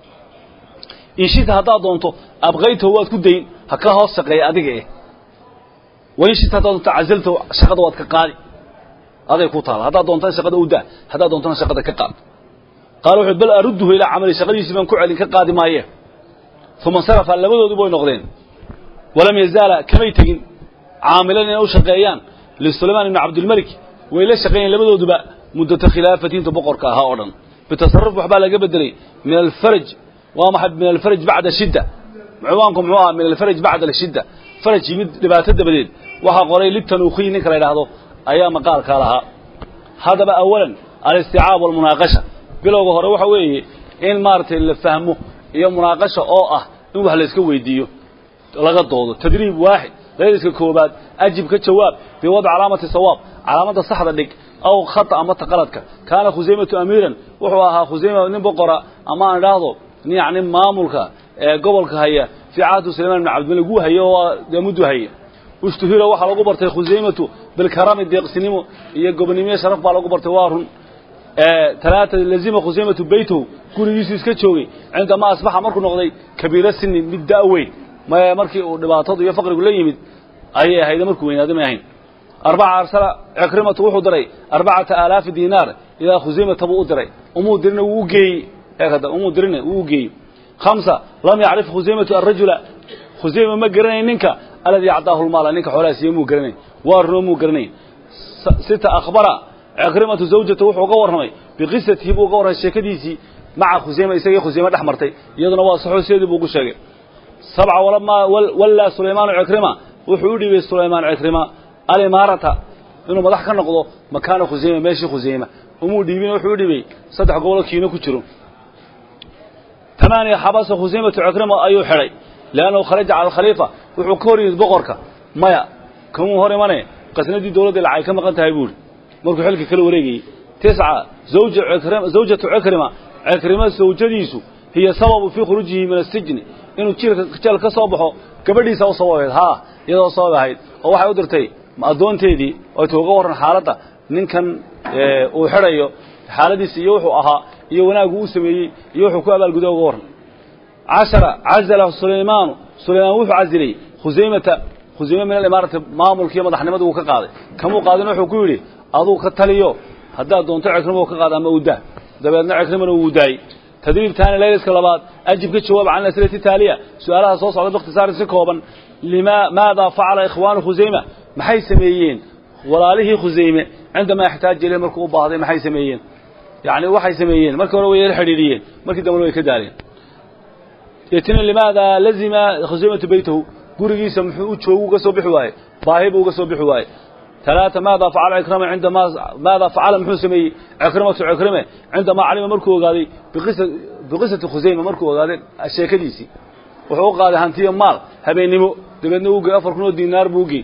inshita haddaad doonto abqaytahu waad ku dayn ha ka hoos shaqeeya adiga eh wainshita haddaad doonto cazaltahu shaqada waad ka qaadi aday ku taalla haddaad doontana shaqada u daa haddaad doontana shaqada ka qaad qaala wuxuu bal arudduhu ilaa camali shaqadiisii baan ku celin ka qaadi maaye uma insarafa labadooduba way noqdeen walam yazaala kamay tegin caamilan inay u shaqeeyaan lisulaymaan ibni cabdilmelik way la shaqeeyeen labadooduba muddata khilaafatiinta boqorka ahaa oo dhan bitasarruf waxbaa laga bedelay min alfaraj waa maxay min alfaraj bacda shidda ciwaanku muxuu ahaa min alfaraj bacda ashidda faraj yimid dhibaato dabadeed waxaa qoray litanuukhiy ninka la yidhaahdo ayaa maqaalkaa lahaa haddaba awalan alisticaab walmunaaqasha bilowga hore waxa weeye in maaragtay la fahmo iyo munaaqasha oo ah in wax la iska weydiiyo laga doodo tadriib waaxid layliska koobaad ajib ka jawaab biwadc calaamati sawaab calaamadda saxda dhig aw khata ama taqaladka kaana khusaymatu amiiran wuxuu ahaa khusayma nin boqora ama aan idhaahdo yacni maamulka ee gobolka haya fii cahdi sulayman ibn cabdimalik wuu haye oo dee muddu haye ushtuhira waxaa lagu bartay khusaymatu bilkarami deeqsinimo iyo gobonimiye sharaf baa lagu bartay waa run talaata lazima khusaymatu beytahu gurigiisu iska joogay cindamaa asbaxa markuu noqday kabiira sinin mid da' weyn markii uu dhibaatadu iyo faqrigu la yimid ayay ahayd markuu weynaaday may ahayn arbaca arsala cikrimatu wuxuu diray arbacata aalaafi diinaar ilaa khusaymata buu u diray umuu dirina wuu u geeyey eekada umuu dirina wuu u geeyey khamsa lam yacrif khusaymatu arajula khusayma ma garanayn ninka aladii acdaahu lmaala ninka xoolaha siiye muu garanayn waa runo muu garanayn sita akhbara cikrimatu zawjata wuxuu uga warramay biqisatihi buu uga warramay sheekadiisii maca khusayma isagii khusayme dhex martay iyaduna waa saxoo sideedii buu ugu sheegay sabca walamaa wallaa sulaymaanu cikrima wuxuu u dhiibay sulaymaan cikrima alimaarata inuu madax ka noqdo makaana khusayma meeshii khusayma umuu dhiibin wuxuu u dhibay saddex gobolo kiino ku jiro tamaaniya xabasa khusaymatu cikrima ayuu xidhay liannahu kharaja cala alkhaliifa wuxuu ka hor yimid boqorka maya kamuu hor imane qasnadii dowladda lacay ka maqan tahay buuhi markuu xilka kala wareegayey tisca zawja cikrima zawjatu cikrima cikrima zawjadiisu hiya sababu fii khuruujihi min asijni inuu jiilka jeel ka soo baxo gabadhiisa u sabab ahayd haa iyadoo sabab ahayd oo waxay u dirtay addoonteedii oo ay uga warran xaaladda ninkan uu xidhayo xaaladiisa iyo wuxuu ahaa iyo wanaaggu uu sameeyey iyo wuxuu ku abaalguda uga warran cashara cazala sulaymaanu sulaymaan wuxuu casilay khusaymata khusayme min alimaarati maamulkiiyo madaxnimadu uu ka qaaday kamuu qaadin wuxuu ku yidhi aduu ka taliyo haddaad doonto cikrima ka qaada ama uu dah dabeedna cikrimana wuu daayey tadriib taani layliska labaad ajib ka jawaab can asilati taaliya su-aalaha soo socda bikhtisaarin si kooban lima maadaa facala ikhwaanu khusayma maxay sameeyeen walaalihii khusayme cindamaa ixtaaja ileh markuu u baahday maxay sameeyeen yacni waxay sameeyeen markii hore way la xidhiidhiyeen markii dambena way ka daaleen yetini limaadaa lazima khusaymatu beytahu gurigiisa muxuu u joogu uga soo bixi waaye baahi buu uga soo bixi waaye talaata maadaa facala cikrima cindamaa maadaa facala muxuu sameeyey cikrimatu cikrime cindamaa calima markuu ogaaday biqisa biqisati khusayma markuu ogaaday sheekadiisii wuxuu u qaaday hantiyo maal habeennimo dabeedna uu gey afar kun oo diinaar buu ugey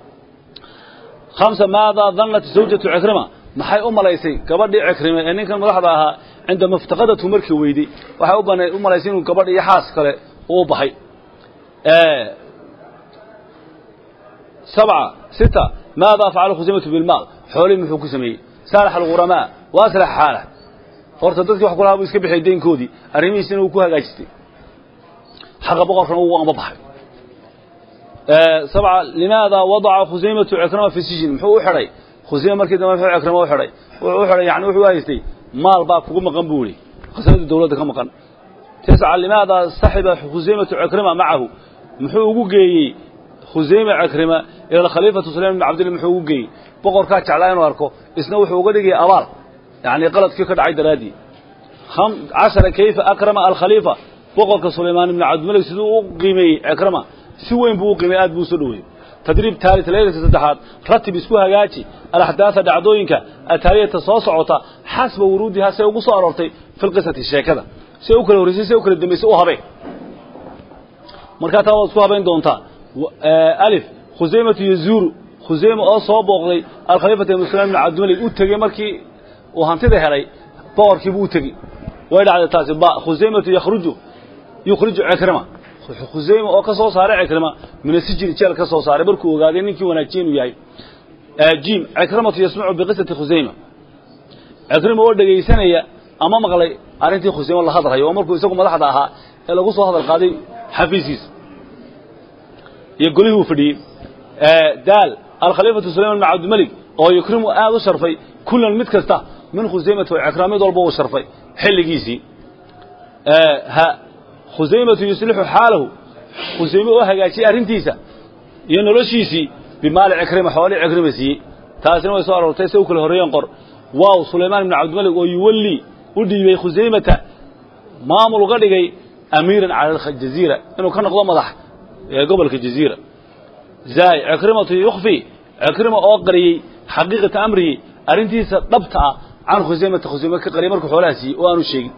hamsa maadaa dannat zawjatu cikrima maxay u malaysay gabadhii cikrime ee ninkan madaxda ahaa cindama iftaqadatu markii weyday waxay u malaysay inuu gabadh iyo xaas kale uu baxay sabca sita maadaa facala khusaymatu bilmaal xoolihii muxuu ku sameeyey saalax alghuramaa wa aslax xaalah horta dadkii wax kulahaa buu iska bixiyay deynkoodii arrimihiisina uu ku hagaajistay xaqa boqorkana uu amba baxay sabca limaada wadaca khusaymatu cikrama fi sijin muxuu u xidhay khusayma markii dambe muxuu cikrama u xidhay wuxuu u xidhay yani wuxuu haystay maal baa kugu maqan buu yihi khasnadii dawladda ka maqan tisca limaada saxiba khusaymatu cikrima macahu muxuu ugu geeyey khusayma cikrima ila alkhaliifatu sulaym bn cabdillah muxuu ugu geeyey boqorkaa jeclaa inuu arko isna wuxuu uga dhigaya abaal yani qaladkii ka dhacay daraaddii cashara kayfa akrama alkhaliifa boqorka sulaymaan ibn cabdimalik siduu u qiimeeyey cikrama si weyn buu u qiimey aad buu usoo dhoweeyey tadriib taalit leylka saddexaad ratib isku hagaaji alaxdaatha dhacdooyinka ataaliyata soo socota xasba wuruudiha say ugu soo aroortay fi lqisati sheekada say u kala horraysay say u kala dambaysay u habeen markaa taa waad isku habayn doontaa alif khusaymatu yazuuru khusayma oo soo booqday alkhaliifata ibn sulaym ibn cabdimalik u tegey markii uu hantida helay boqorkiibuu u tegey way dhacday taasi ba khusaymatu yakhruju yukhriju cikrima khusayma oo ka soo saaray cikrima minasijin jeel ka soo saaray markuu ogaaday ninkii wanaajiye inuu yahay jiim cikrimatu yasmacu biqisati khusayma cikrima oo dhegaysanaya ama maqlay arrintii khusayma la hadlayo oo markuu isagu madaxda ahaa ee lagu soo hadal qaaday xafiiskiisa iyo golihii uu fadhiyey daal alkhaliifatu sulayman bn cabdimalik oo yukrimu aad u sharfay kullan mid kasta min khusaymata wa cikrima mid walba uu sharfay xilligiisii ha khusaymatu yuslixu xaalahu khusayme oo hagaajiyey arrintiisa iyo noloshiisii bimaali cikrima xoolii cikrima siiyey taasina way soo aroortay se u kala horreeyeen qor waaw sulaymaan ibn cabdimalik oo yuwallii u dhiibay khusaymata maamul uga dhigay amiiran cala aljaziira inuu ka noqdo madax ee gobolka jaziira zaay cikrimatu yukfi cikrima oo qariyey xaqiiqata amrihi arrintiisa dhabta ah can khusaymata khusayme ka qariyay markuu xoolaha siiyey oo aanu sheegin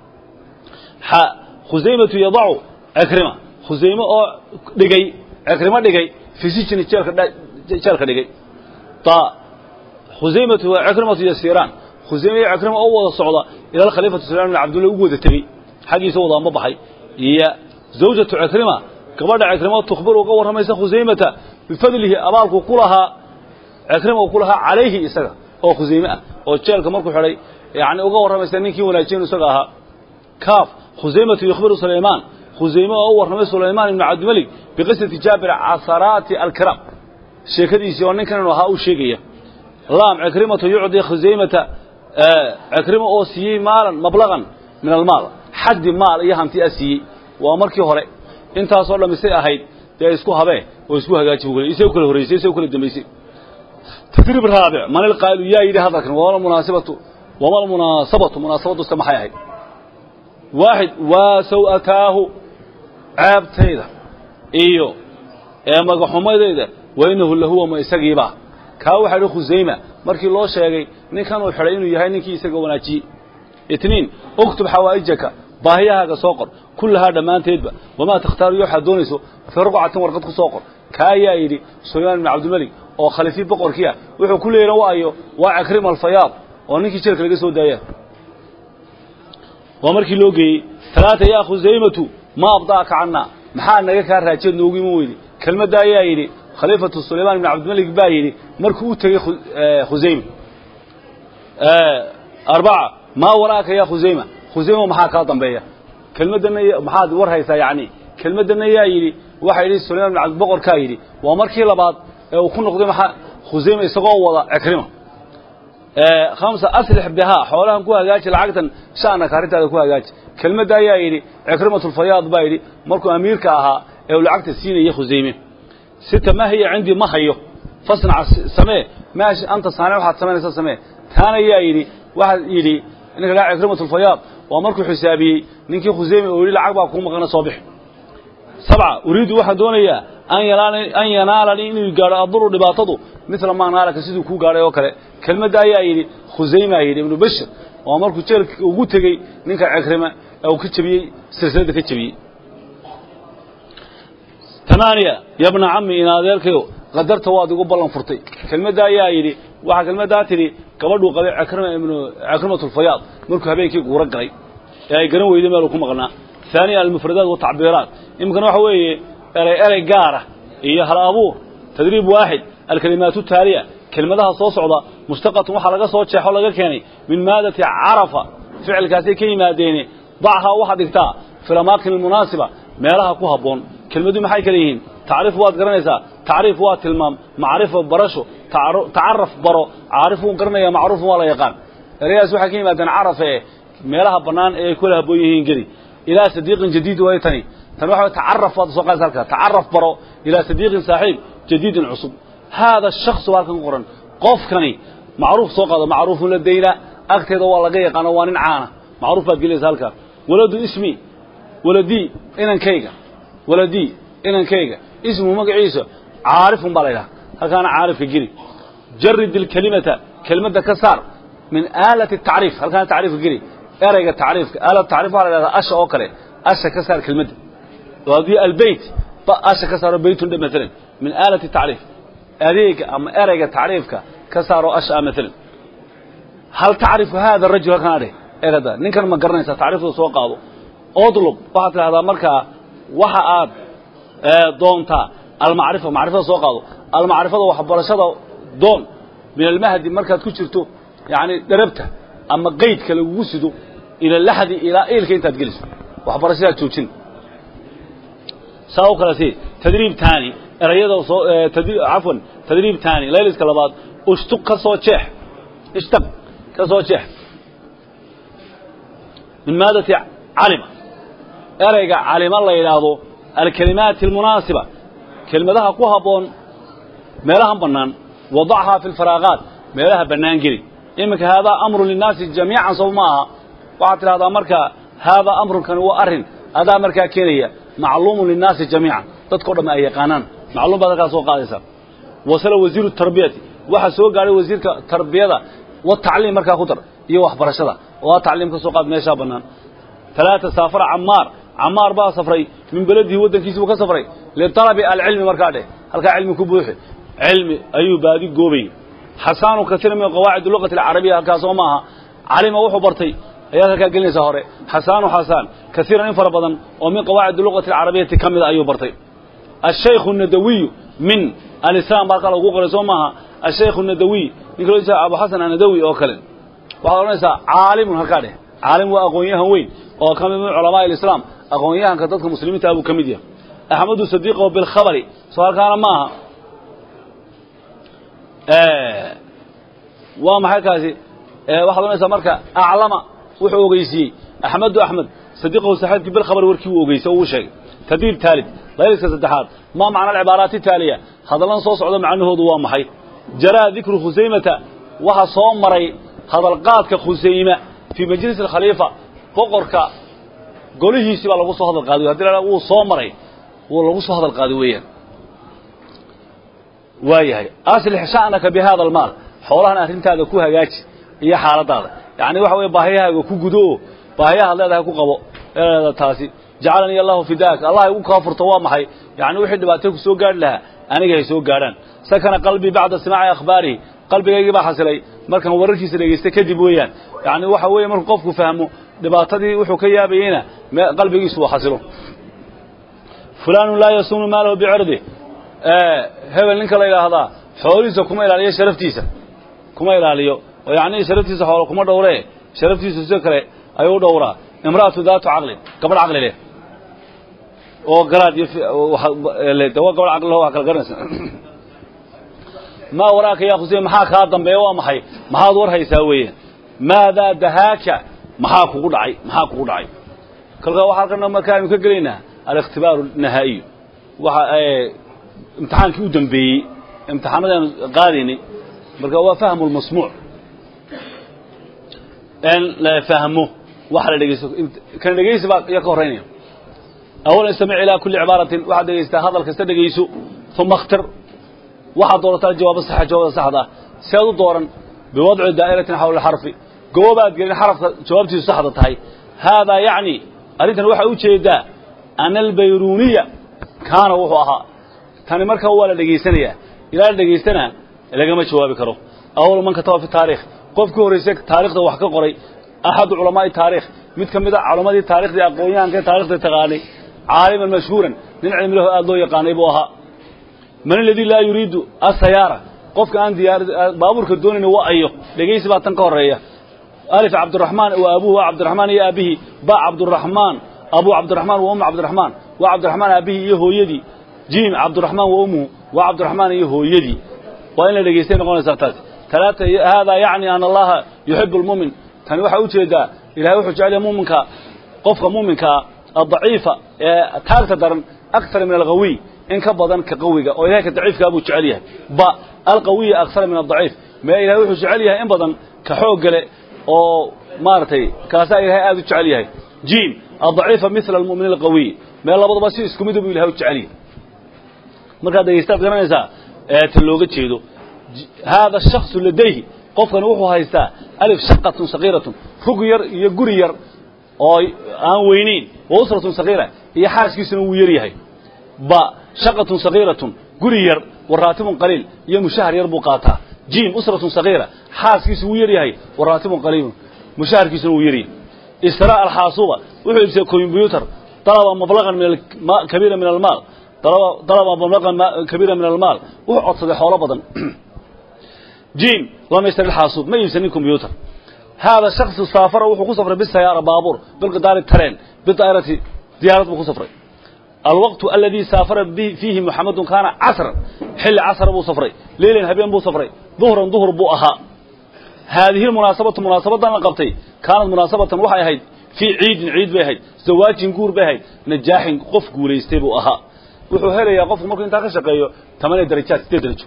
xa khusaymatu yadacu cikrima khusayme oo dhigay cikrimo dhigay fi sijni jeelka jeelka dhigay ta khusaymatu wa cikrimatu yasiiraan khusayme iyo cikrima oo wada socda ila alkhaliifatu sulayman bin cabdullah ugu wada tegey xaggiisa wada ma baxay iyo zawjatu cikrima gabadha cikrimo tukhbir uga warramaysa khusaymata bifadlihi abaalku ku lahaa cikrima uu ku lahaa calayhi isaga oo khusayme ah oo jeelka markuu xidhay yani uga warramaysa ninkii wanaajiyen isaga ahaa kaaf khusaymatu yukhbiru sulaymaan khusayme oo u warramay sulaymaan ibnu cabdimalik biqisati jaabir casaraati alkiraam sheekadiisii oo ninkan inuu ahaa uu sheegaya laam cikrimatu yucdi khusaymata cikrimo oo siiyey maalan mablaqan min almaal xaddi maal iyo hanti a siiyey waa markii hore intaasoo dhamisay ahayd dee isku habee oo isku hagaaji bu isay u kala horraysay isay u kala dambaysay tadriib raabic man ilqaa'ilu yaa yidhi hadalkan wama almunaasibatu wama almunaasabatu munaasabaddusta maxay ahayd waaxid waa saw-ataahu ceebtayda iyo ee magaxumadayda wa inahu lahuwa ma isagiiba kaa waxaa idhi khusayma markii loo sheegay ninkan uu xidhay inuu yahay ninkii isaga wanaajiyey itniin uktub xawaa'ijaka baahiyahaaga soo qor kullahaa dhammaanteedba wamaa takhtaaru iyo waxaad doonayso fii ruqcatin warqad ku soo qor kaa ayaa yidhi sulaymaan ibni cabdilmelik oo khaliifii boqorkii ah wuxuu ku leeyana waayo waa cikrima alfayaad oo ninkii jeelka laga soo daaya waa markii loo geeyey talaata yaa khusaymatu ma abdaaka canna maxaa naga kaa raajeed noogu iman weydi kelmadda ayaa yidhi khaliifatu sulaymaan ibni cabdilmelik baa yidhi markuu u tegey khusayma arbaca maa waraaka yaa khusayma khusayma maxaa kaa dambeeya kelmaddanna maxaad war haysaa yacni kelmaddanna yaa yidhi waxaa yidhi sulayman ibn cabdi boqorkaa yidhi waa markii labaad ee uu ku noqday maxaa khusayma isagoo wada cikrima khamsa aslix bihaa xoolahan ku hagaaji lacagtan sha'naka arrintaada ku hagaaji kelmadda ayaa yidhi cikrimatulfayaad baa yidhi markuu amiirka ahaa ee uu lacagta siinaya khusayme sita ma hiya cindii ma hayo fasnac samee maashi anta saane waxaad samaynaysaa samee taana yaa yidhi waxaad yidhi ninka dhaa cikrimatulfayaad waa markuu xisaabiyey ninkii khusayme oo yidhi lacag baa kuu maqana soo bix sabca uriidu waxaan doonayaa an yanaalanii inuu gaadho aduru dhibaatadu midla maa naalaka siduu kuu gaadhay oo kale kelmadda ayaa yidhi khusaymaa yidhi ibnu bashir waa markuu jeelka ugu tegey ninka cikrima ee uu ka jebiyey silsiladda ka jebiyey tamaaniya yabna cammi in adeerkayo qadarta waad igu ballan furtay kelmadda ayaa yidhi waxaa kelmaddaa tidhi gabadhuu qabay cikrima ibnu cikrimatulfayaad markuu habeenkii guura galay ee ay garan weyday meeluu ku maqnaa ثانيا المفردات والتعبيرات يمكن waxa weeye eray eray gaar ah iyo hal abuur tadriib waaxid الكلمات التالية كلمadaha soo socda mustaqat waxa laga soo jeexo laga keenay min maadati arafa ficilkaasi ka yimaadeen dhaha waxa dhigtaa filamakin المناسبة meelaha ku haboon kelmadu maxay kala yihiin taariif waad garanaysaa taariif waa tilmaam macrifo barasho tacaruf baro caarif uu garanaya macruuf waa la yaqaan erayaas waxa ka yimaadeen arafa ee meelaha banaan ee ay kula haboon yihiin geli إلى صديق جديد ويتني تنوح تعرف وصوق ذلك تعرف برو إلى صديق صاحب جديد عصب هذا الشخص والكن قرن قف كني معروف سوق هذا معروف لدينا أكتد والله جاي قنوان عانة معروف بقول ذلك ولد اسمي ولدي إن كيجا ولدي إن كيجا اسمه مقعيسة عارف مباريها هل كان عارف يجري جرد الكلمة كلمة كسار من آلة التعريف هل كان تعريف يجري erayga tacriifka aalad tacriif waxaa la dhahdaa asha oo kale asha ka saar kelmadda haddii albeyt ba asha ka saaro beytun dhe maalan min aalati tacriif adeega ama erayga tacriifka ka saaro asha ah maalan hal tacrifu hada rajul halkan adhe eegada ninkan ma garanaysaa tacriifda soo qaado odlub waxaad tidhahdaa markaa waxa aad doontaa almacrifa macrifada soo qaado almacrifada waxbarashada doon min almahdi markaad ku jirto yani dherabta ama qaydka lagugu sido ila laxdi ilaa eelka intaad geliso waxbarashadaad joojin saa u kale si tadriib taani erayada soo cafwan tadriib taani layliska labaad ushtuq ka soo jeex ishtaq ka soo jeex min maadati calima erayga calima la yidhaahdo alkalimaati almunaasiba kelmadaha ku habboon meelahan bannaan wadachaa fi lfaraaqaat meelaha bannaan geli iminka haadaa amru linnaasi jamiican sow ma aha waxaad tidhahdaa marka haadaa amrunkani waa arrin adaa markaa keenaya macluumun linnaasi jamiican dadkao dhamme ay yaqaanaan macluum baad halkaa soo qaadaysaa wasala wasiiru tarbiyati waxaa soo gaadhay wasiirka tarbiyada wa tacliim markaa ku dar iyo waxbarashada oo aa tacliim ka soo qaad meeshaa bannaan talaata saafara camaar camaar baa safray min beledihi waddankiisi buu ka safray litalabi alcilmi markaa dheh halkaa cilmi ku buuxi cilmi ayuu baadi goobayy xasaanu katiira min qawaacid luqati alcarabiya halkaas oo maaha calima wuxuu bartay ayaad halkaa gelinaysaa hore xasaanu xasaan kaiiran in fara badan oo min qawaacid luqati alcarabiyati ka mida ayuu bartay ashaykhu nadawiyu min alislaam baa halkaa lagu qoray soo maaha ashaykhu nadawiy ninka loo jeeda abu xasan anadawi oo kale waxaad odhanaysaa caalimun halkaa dheh caalim waa aqoon-yahan weyn oo ka mid min culamaa alislaam aqoon-yahanka dadka muslimiinta buu ka mid yahay axmedu sadiiqo bilkhabari soo halkaana maaha waa maxay kaasi waxaad ohanaysaa marka aclama wuxuu ogeysiiyey axmedu axmed sadiqahu saaxiibkii bilkhabar warkii uu ogeysay oo uu sheegay tadiib taalid layliska saddexaad maa macna alcibaaraati taaliya hadalladan soo socda macnahoodu waa maxay jaraa dikru khusaymata waxa soo maray hadalqaadka khusayma fii majlis alkhaliifa boqorka golihiisii baa lagu soo hadal qaaday hadii la wuu soo maray wuu lagu soo hadal qaaday weeyaan waayahay aslix sha'naka bi hada almaal xoolahan arrintaada ku hagaaji iyo xaaladaada yacni waxa weeye baahiyahaaga ku gudo oo baahiyahaad leedahay ku qabo leeda taasi jacalanii allahu fidaak allah igu kaa furto waa maxay yacni wixii dhibaatay ku soo gaadhi lahaa aniga hay soo gaadhaan sakana qalbii bacda simaaci akhbaarihi qalbigaygii baa xasilay markaan wararkiisa dhegaystay kadib weeyaan yacni waxa weeye markuu qofku fahmo dhibaatadii wuxuu ka yaabayeyna qalbigiisu uu xasilo fulaanu laa yasuunu maalahu bicirdi hebel ninka la yidhaahdaa xoolihiisa kuma ilaaliyo sharaftiisa kuma ilaaliyo oo yacni sharaftiisa xoolo kuma dhowree sharaftiisu sida kale ayuu dhowraa imra'atu daatu caqlin gabadh caqli leh oo garaad iyo de waa gabadh caqli leh waa kala garanaysa maa waraaka yaa khusey maxaa kaa dambeeya waa maxay maxaad war haysaa weeyaan maadaa dahaaka maxaa kugu dhacay maxaa kugu dhacay kolkaa waxaa halkan markaa aynu ka gelaynaa aliktibaaru nahaa'iyu waxa imtixaankii u dambeeyey imtixaanadaanu qaadaynay marka waa fahmu lmasmuuc in la fahmo waxa la dhegeysto kan dhegeysi baa iyo ka horreynaya awalan istamic ilaa kulli cibaaratin waxaad dhegeystaa hadal kasta dhegeyso uma اkhtir waxaad doorataa jawaaba saxa jawaabda saxda ah si aad u dooran biwadci daa'iratin xawla xarfi goobaad gelin xarafka jawaabtiisu saxda tahay haadaa yacni arrintan waxaa u jeedaa ana albayruniya kaana wuxuu ahaa tani markaa waa la dhegaysanayaa ilaa la dhegaystana lagama jawaabi karo awal man kataba fi taarikh qofkii horreysay taarikhda wax ka qoray axadu culamaa'i taarikh mid ka mid a culammadii taarikhdii aqoonyahanka taarikhda taqaanay caaliman mashhuuran nin cilmilaho aada loo yaqaanay buu ahaa man aladii laa yuriidu asayaara qofka aan diyaar baabuurka doonayn waa ayo dhegaysi baa tan ka horreeya alif cabdiraxmaan wa abuhu waa cabdiraxmaan iyo aabihii ba cabdiraxmaan abu cabdiraxmaan wa ummu cabdiraxmaan waa cabdiraxmaan aabihii iyo hooyadii jiim cabdiraxmaan wa ummuhu waa cabdiraxmaan iyo hooyadii waa in la dhegaystay noqonaysaa taasi talaata haadaa yacni ana allaha yuxibu lmu'min tani waxaa u jeedaa ilahay wuxuu jecel yahay muminka qofka muminkaa addaciifa ee taagta daran akthar min alqawiy in ka badan ka qawiga oo ilahay ka daciifkaa buu jecel yahay ba alqawiya akthar min adaciif mee ilahay wuxuu jecel yahay in badan ka xoog gale oo maaragtay kaasaa ilahay aada u jecel yahay jiim addaciifa mila almu'min alqawiy mee labadaba si isku mida buu ilahay u jecel yahay markaad dhegaystaad garanaysaa ta looga jeedo haada shaksu ladayhi qofkani wuxuu haystaa alif shaqatun sagiiratun rug yar iyo guri yar oo aan weynayn wa usratun sagiira iyo xaaskiisuna wuu yar yahay ba shaqatun sagiiratun guri yar wa raatibun qaliil iyo mushahar yar buu qaataa jiim usratun sagiira xaaskiisu wuu yar yahay wa raatibun qaliilun mushaharkiisuna wuu yaryahay israa alxaasuba wuxuu iibsay combyutar dalaba mablaqan min kabiira min almaal dalaba mablaqan kabiira min almaal wuxuu codsaday xoolo badan jiim lam yashtari alxaasuub ma iibsanin combyutar هذا الشخص سافر وحو كسفر بالسيارة بابور بالقطار الترين بالطائرة زيارة بو كسفر الوقت الذي سافر به فيه محمد كان عصر حل عصر بو سفري ليل هبين بو سفري ظهرا ظهر بو أها هذه المناسبة مناسبة نقبتي كانت مناسبة وحي هيد في عيد عيد بهيد زواج نقور بهيد نجاح قف قوليستي بو أها wuxuu helayaa qofku markuu intaa ka shaqeeyo tamaniya darajaad sideed darajo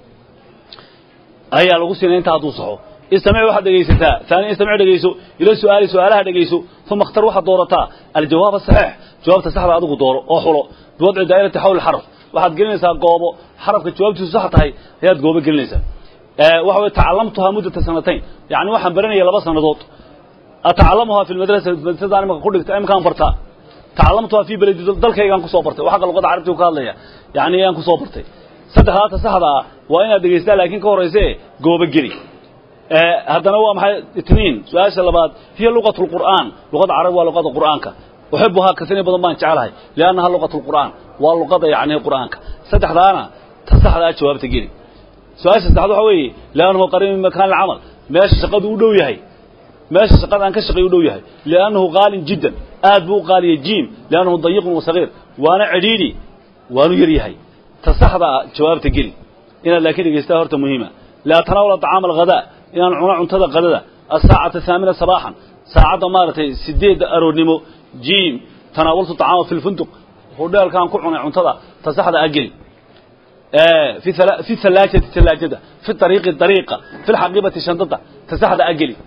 ayaa lagu siinay intaa hadduu saxo استمع واحد دقيستا ثاني استمع دقيسو إلى سؤال سؤالها دقيسو ثم اختر واحد دورتا الجواب الصحيح جواب تصحب أدوك دوره أو حلو بوضع دائرة حول الحرف واحد قلنسا قوبو حرف جوابته صح تهي هي تقوبة قلنسا أه وحو تعلمتها مدة سنتين يعني واحد برني يلا بس نضوط أتعلمها في المدرسة المدرسة أنا ما قلت أي مكان برتا تعلمتها في بلد دلك يان كسو برتي وحق اللغة عربتي وقال لي يعني يان كسو برتي صدق هذا صحدا وين دقيستا لكن كوريسي قوبة قلي haddana waa maxay itniin su-aasha labaad hiya luqat lqur'aan luqada carabi waa luqada qur'aanka uxibuhaa kasini badan baan jeclahay liannaha luqat lqur'aan waa luqada yacni qur'aanka saddexdaana ta saxdaa jawaabta geli su-aasha saddexaad waxa weeye liannahu qariib min makaan alcamal meesha shaqadu u dhow yahay meesha shaqada aan ka shaqeey u dhow yahay liannahu qaalin jiddan aad buu u qaaliyay jiim liannahu dayiqun wa sagiir waana cidhiidhi waanu yar yahay ta saxdaa jawaabta geli inaad laakiin dhegeystaa horta muhiima laa tanaawala طacaama alghadaa inaan cuno cuntada qadada asaacata haamina sabaaxan saacadda maaragtay sideedda aroornimo jiim tanaawaltu طacaama fi lfunduq hudheelkaan ku cunay cuntada tasaxda ageli في في الثلاجة ثلاجة في الطريق الطريقة في الحقيبة شنطة تسحد أجلي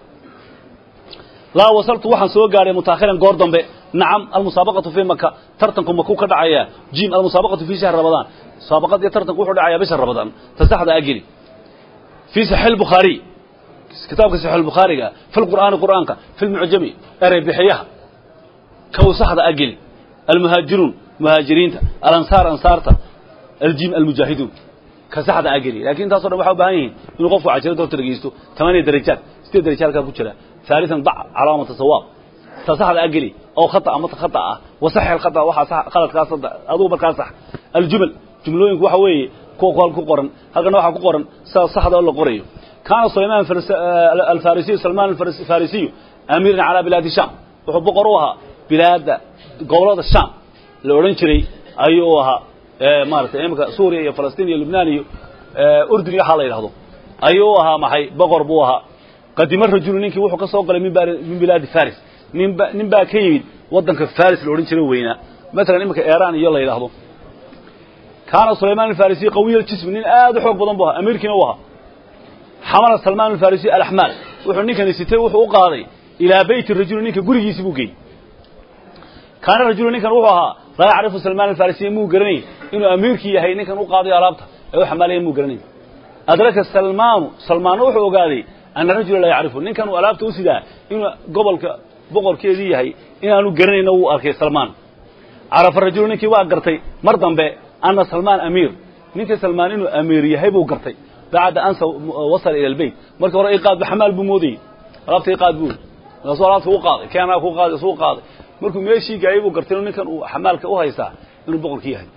لا وصلت وحن سوى قاري متأخرا قوردن بي نعم المسابقة في مكة ترتنكم مكو كدعايا جيم المسابقة في شهر رمضان سابقة ترتنكم وحو دعايا بشهر رمضان تسحد أجلي في صحيح البخاري كتابك صحيح البخاري في القرآن قرآنك في المعجمي أري بحيها كو سحد أجلي المهاجرون مهاجرين الأنصار أنصارته الجيم المجاهدون كسحد أجري لكن تصور واحد بهاين إنه قفوا عشرة دور ترجيستو ثمانية درجات ست درجات كابو كلا ثالثا ضع علامة الصواب تصحد أجري أو خطأ أو خطأ وصح الخطأ واحد صح غلط كاس أدو بكاس صح الجمل جملوين وحوي كو قال كو قرن هذا نوع كو قرن صح هذا ولا قريو كان سليمان الفارسي سلمان الفارسي أمير على بلاد الشام وحب قروها بلاد قولات الشام لورنشري أيوها maaragtay imika suuriya iyo falastiin iyo lubnaan iyo urdun iyo waxaa la yidhahdo ayuu ahaa maxay boqor buu ahaa qadimo rajulu ninkii wuxuu ka soo galay min min bilaadi faris ninba nin baa ka yimid waddanka faris la odhan jiray weynaa matalan imika iran iyo la yidhaahdo kaana sulaymaan alfarisiy qawiy aljismi nin aad u xoog badan buu ahaa amiirkiina u ahaa xamala salmaan alfarisiy alaxmaal wuxuu ninkani sitay wuxuu u qaaday ilaa beyti rajuli ninka gurigiisi buu geeyey kaana rajulu ninkan wuxuu ahaa laa yacrifu salmaan alfarisiy muu garanay inuu amiirkii yahay ninkan u qaadayo alaabta ee u xamaalaya muu garanay adraka salmaanu salmaanna wuxuu ogaaday ana rajula laa yacrifu ninkan uu alaabta u sidaa inuu gobolka boqorkeedii yahay inaanu garanayna wuu arkay salmaan carafa rajulu ninkii waa gartay mar dambe ana salmaan amiir ninkii salmaan inuu amiir yahay buu gartay bacda an wasala ila albeyt markii hore iqaadba xamaal buu moodayey alaabta iqaad buu markaasuu alaabta u qaaday keenaa ku qaaday suu qaaday markuu meeshii gaayay buu gartay inuu ninkan uu xamaalka u haystaa inuu boqorkii yahay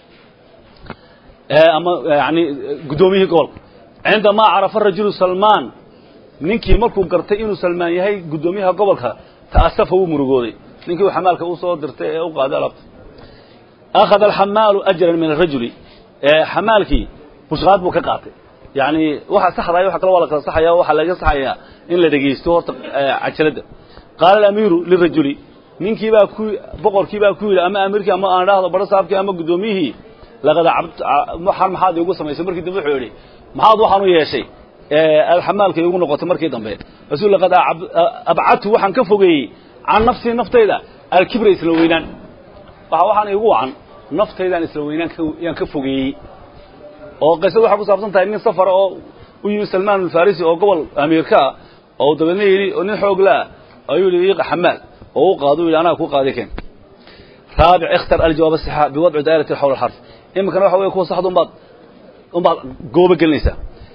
ama yani guddoomiyihii gobolka cindamaa carafa rajulu salmaan ninkii markuu gartay inuu salmaan yahay guddoomiyaha gobolka ta'asafa wuu murugooday ninkii uu xamaalka u soo dirtay ee u qaaday alaabta akhada alxamaalu ajran min arajuli xamaalkii bushqaad buu ka qaatay yani waxa saxdaya waxa kale waa la kala saxaya waxaa laga saxayaa in la dhegaysto horta cajaladda qaala alamiiru lirajuli ninkii baa ku boqorkii baa ku yidhi ama amiirkii ama aan dhahdo baro saabkii ama guddoomiyihii laqad waxaan maxaad iigu samaysay markii dambe wuxuu yidhi maxaad waxaan u yeeshay alxamaalka iigu noqotay markii dambe rasuul laqad abcadtu waxaan ka fogeeyey can nafsii naftayda alkibra isla weynaan waxa waxaan iigu wacan naftaydaan isla weynaan yaan ka fogeeyey oo qisada waxay ku saabsan tahay nin safara oo u yimi salmaan alfarisi oo gobol amiirka ah oo dabeedna yidhi nin xoog laa ayuu yidhi xamaal oo u qaado yidhi anaa ku qaaday keen raabic ikhtar aljawaab asaxa biwadci daa'irati xawla alxarf iminkana waxa weeye kuwa saxda unbaad unbaad goobo gelinaysaa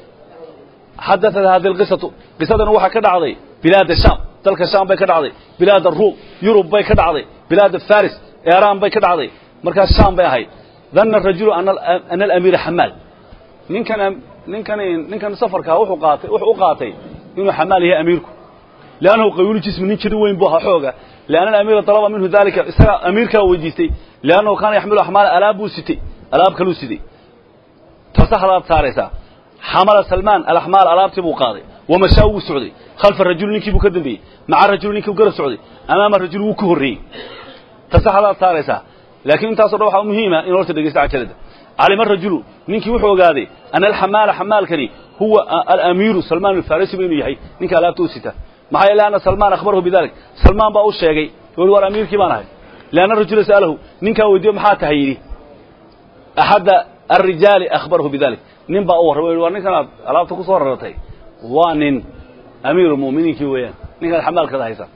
xadaثat hadi اlqisatu qisadana waxaa ka dhacday bilaad shaam dalka shaam bay ka dhacday bilaad aruum yurub bay ka dhacday bilaad faris iran bay ka dhacday markaas shaam bay ahayd dana rajulu ana alamiira xamaal ninkan ninkan ninkan safarkaa wuxuu qaatay wuxuu u qaatay inuu xamaal yahay amiirku liannahu qawiilu jismi nin jiri weyn buu ahaa xooga lianna alamiira dalaba minhu dalika isaga amiirkaa weydiistay liannahu kaana yaxmilu axmaala alaab buu sitay alaab kaluu siday tasaxdaad saaraysaa xamala salmaan alaxmaal alaabtii buu qaaday wamashaa wuu socday khalfa rajuli ninkii buu ka dambeeyey maca rajuli ninkii buu garab socday amaama rajuli wuu ka horreeyey tasaxdaad saaraysaa laakiin intaaso dhan waxaa muhiima in horta dhegeysta cajalada calima rajulu ninkii wuxuu ogaaday ana alxamaala xamaalkani huwa alamiiru salmaan alfarisi ba inuu yahay ninka alaabta u sita maxaa yeele ana salmaan akhbarahu bidalik salmaan baa u sheegay weli war amiirkii baan ahay lianna rajula sa'alahu ninkaa weydiiyo maxaa tahay yidhi axadda alrijaali akhbarahu bidalik nin baa u warramay war ninkan aad alaabta ku soo raratay waa nin amiiru mu'miniinkii weeyaan ninkan xamaalkada haysa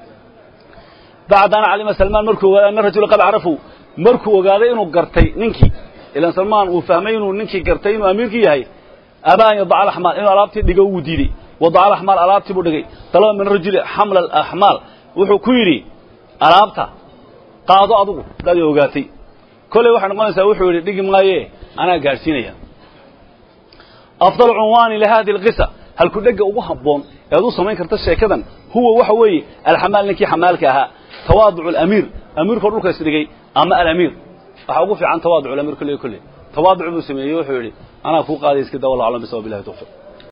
bacda an calima salmaan markuu ogaaday ana rajula qad carafu markuu ogaaday inuu gartay ninkii ilan salmaan uu fahmay inuu ninkii gartay inuu amiirkii yahay abaa an yadaca alaxmaal inuu alaabtii dhigo wuu diidey wadaca alaxmaal alaabtii buu dhigay dalaba min rajuli xamla alaxmaal wuxuu ku yidhi alaabta qaado adugu hadaad i ogaatay kolley waxay noqonaysaa wuxuu yidhi dhigi maaye anaa gaadhsiinaya afdal cunwaani lihadi alqisa halku dhega ugu habboon ee ad u samayn karta sheekadan huwa waxa weeye alxamaal ninkii xamaalka ahaa tawaaducu alamiir amiirkoo dhulka isdhigay ama alamiir waxaa ugu fiican tawaaducu alamiir kolley kolley tawaaduc buu sameeyey wuxuu yidhi anaa kuu qaaday iska daa wallahu aclam bisawab billahi tawfiq